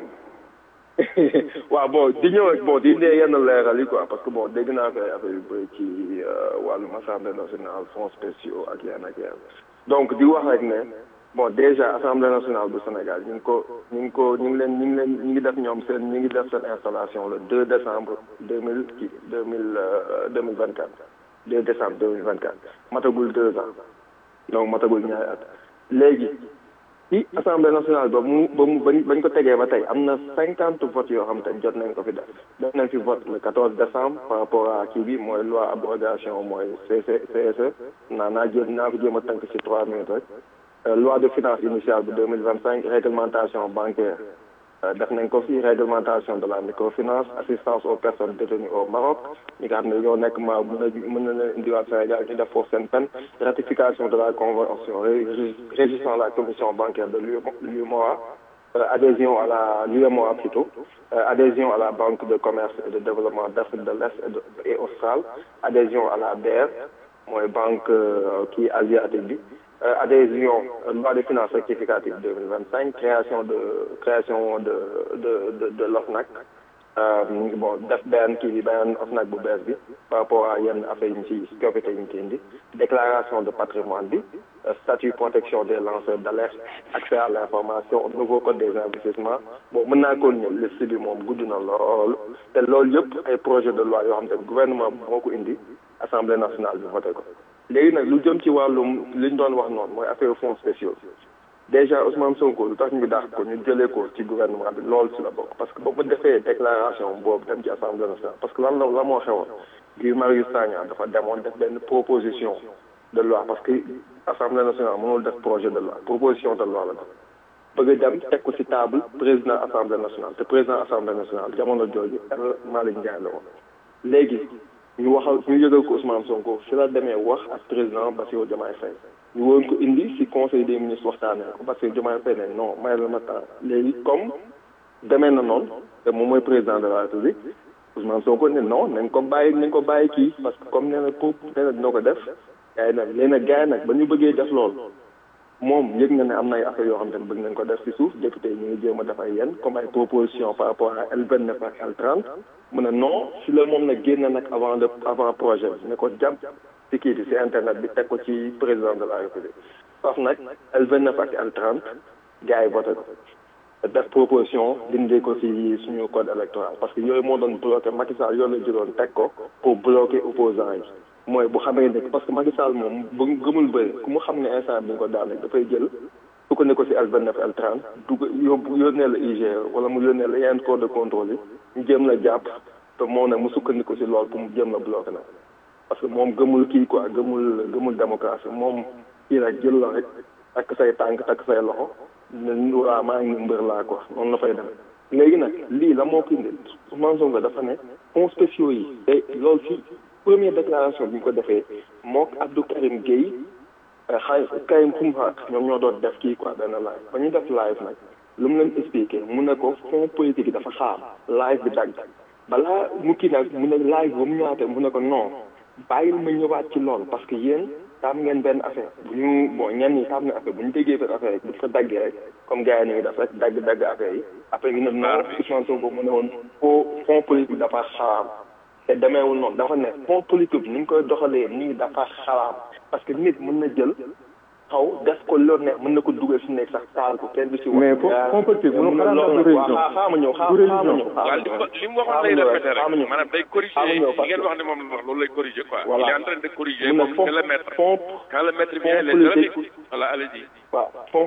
waaw bon di ñëw ak bon di indee yenn leeral yi quoi parce que bon dégg naa ko ay affaire yu bëri ci wàllum assemblée nationale fonds spéciaux ak yenn ak yenn donc di wax rek ne bon déjà assemblée nationale bu Sénégal ñu ngi ko ñu ngi ko ñu ngi leen ñu ngi leen ñu ngi def ñoom seen ñu ngi def seen installation le 2 décembre deux mille kii deux mille deux mille vingt quatre 2 décembre deux mille vingt quatre matagul deux ans donc matagul ñaari at léegi ci assemblée nationale ba mu ba mu bañ bañ ko tegee ba tey am na cinquante votes yoo xam te jot nañ ko fi def def nañ fi vote le 14 décembre par rapport à kii bi mooy loi abrogation mooy CC CSE naa naa jéem naa ko jéem a tënk ci trois minutes rek loi de finance initiale bu deux mille vingt cinq réglementation bancaire def nañ ko fi réglementation de la microfinance assistance aux personnes détenues au Maroc ñi nga xam ne ñoo nekk ma mën na mën na leen indiwaat Sénégal ñu def foofu seen peine ratification de la convention régissant la commission bancaire de l'UEMOA adhésion à la l'UEMOA plutôt adhésion à la banque de commerce et de développement d'Afrique de l'Est et australe adhésion à la BR mooy banque kii asiatique bi adhésion loi de finances rectificative 2025 création de création de de de de l'OFNAC bon def benn kii bi benn OFNAC bu bees bi par rapport à yenn affaire yi ñu ci coppite yi ñu ci indi déclaration de patrimoine bi statut protection des lanceurs d'alerte accès à l'information nouveau code des investissements bon mën naa ko ñëw liste bi moom gudd na lool te loolu yëpp ay projet de loi yoo xam te gouvernement moo ko indi assemblée nationale bi voté ko léegi nag lu jëm ci wàllum li ñu doon wax noonu mooy affaire fonds spéciaux déjà Ousmane Sonko lu tax ñu dàq ko ñu jëlee ko ci gouvernement bi loolu ci la bokk parce que ba mu defee déclaration boobu dem ci assemblée nationale parce que lan la la moo xewoon Guy Marius Sagna dafa demoon def benn proposition de loi parce que assemblée nationale mënul def projet de loi proposition de loi la def bëgg a dem teg ko ci table président assemblée nationale te président assemblée nationale jamono jooju El Malick Ndiaye la woon léegi ñu waxal ñu yëgal ko Ousmane Sonko fi la demee wax ak président Bassirou Diomaye Faye ñu woon ko indi ci conseil des ministres waxtaanee ko Bassirou Diomaye Faye ne non may la ma temps léegi comme demee na noonu te moom mooy président de la République Ousmane Sonko ne non nañ ko bàyyi nañ ko bàyyi kii parce que comme nee na pour nee na dina ko def gars yi nag léegi nag gars yi nag ba ñu bëggee def loolu moom yëg na ne am na ay affaires yoo xam te ne bëgg nañ ko def ci suuf député ñu ngi jéem a def ay yenn comme ay proposition par rapport à L29 ak L30 mu ne non si la moom nag génn nag avant le avant projet bi ne ko jàpp ci kii bi ci internet bi teg ko ci président de la république faf nag L29 ak L30 gars yi voté ko def proposition dindi ko ci suñu code électoral parce que yooyu moo doon bloqué Macky Sall yooyu la jëloon teg ko pour bloquer opposants yi mooy bu xamee ne parce que Macky Sall moom bu gëmul bëri ku mu xam ne instant bi ñu ko daane dafay jël su ko ne ko ci L29 L30 dugg yóbbu yónnee la IGE wala mu yónnee la yeneen corps de contrôle yi ñu jéem la jàpp te moom nag mu sukkandiku ci lool pour mu jéem la bloqué nag parce que moom gëmul kii quoi gëmul gëmul démocratie moom kii rek jël la rek takk say tànk takk say loxo ne waa maa ngi mbër laa quoi noonu la fay dem léegi nag lii la moo ko indi Ousmane Sonko dafa ne fonds spéciaux yi te loolu ci première déclaration bi ñu ko defee mook Abdou Karim Gueye xay Karim Xumha ñoom ñoo doon def kii quoi benn live ba ñu def live nag lu mu leen expliqué mu ne ko fonds politique yi dafa xaar live bi dagg balaa mu kii nag mu ne live ba mu ñëwaatee mu ne ko non bàyyil ma ñëwaat ci loolu parce que yéen taam ngeen benn affaire bu ñu bon ñenn ñi taam na affaire bu ñu déggee benn affaire rek bu fa daggee rek comme gars yi ni ngi def rek dagg dagg affaire yi après ñu ne non Ousmane Sonko mu ne woon foo fonds politique bi dafa xaraam te demeewul noonu dafa ne fonds politique bi ni ñu koy doxalee nii dafa xaraam parce que nit mën na jël xaw def ko loolu ne mën na ko dugal fi nekk sax taal ko kenn du si wax. mais fo fond politique mënu xalaat ndax du religion waaw xaaral ma ñëw du xaaral ma religion ñëw. waaw li mu li mu waxoon lay répété rek maanaam day corriger xaaral ma ñëw li ngeen wax ne moom la wax loolu lay corriger quoi Voilà. il est en train de corriger Mun na moom fond c'est le maître fond quand le maître vient fond les élèves politique. écoutent voilà allez-y waaw fond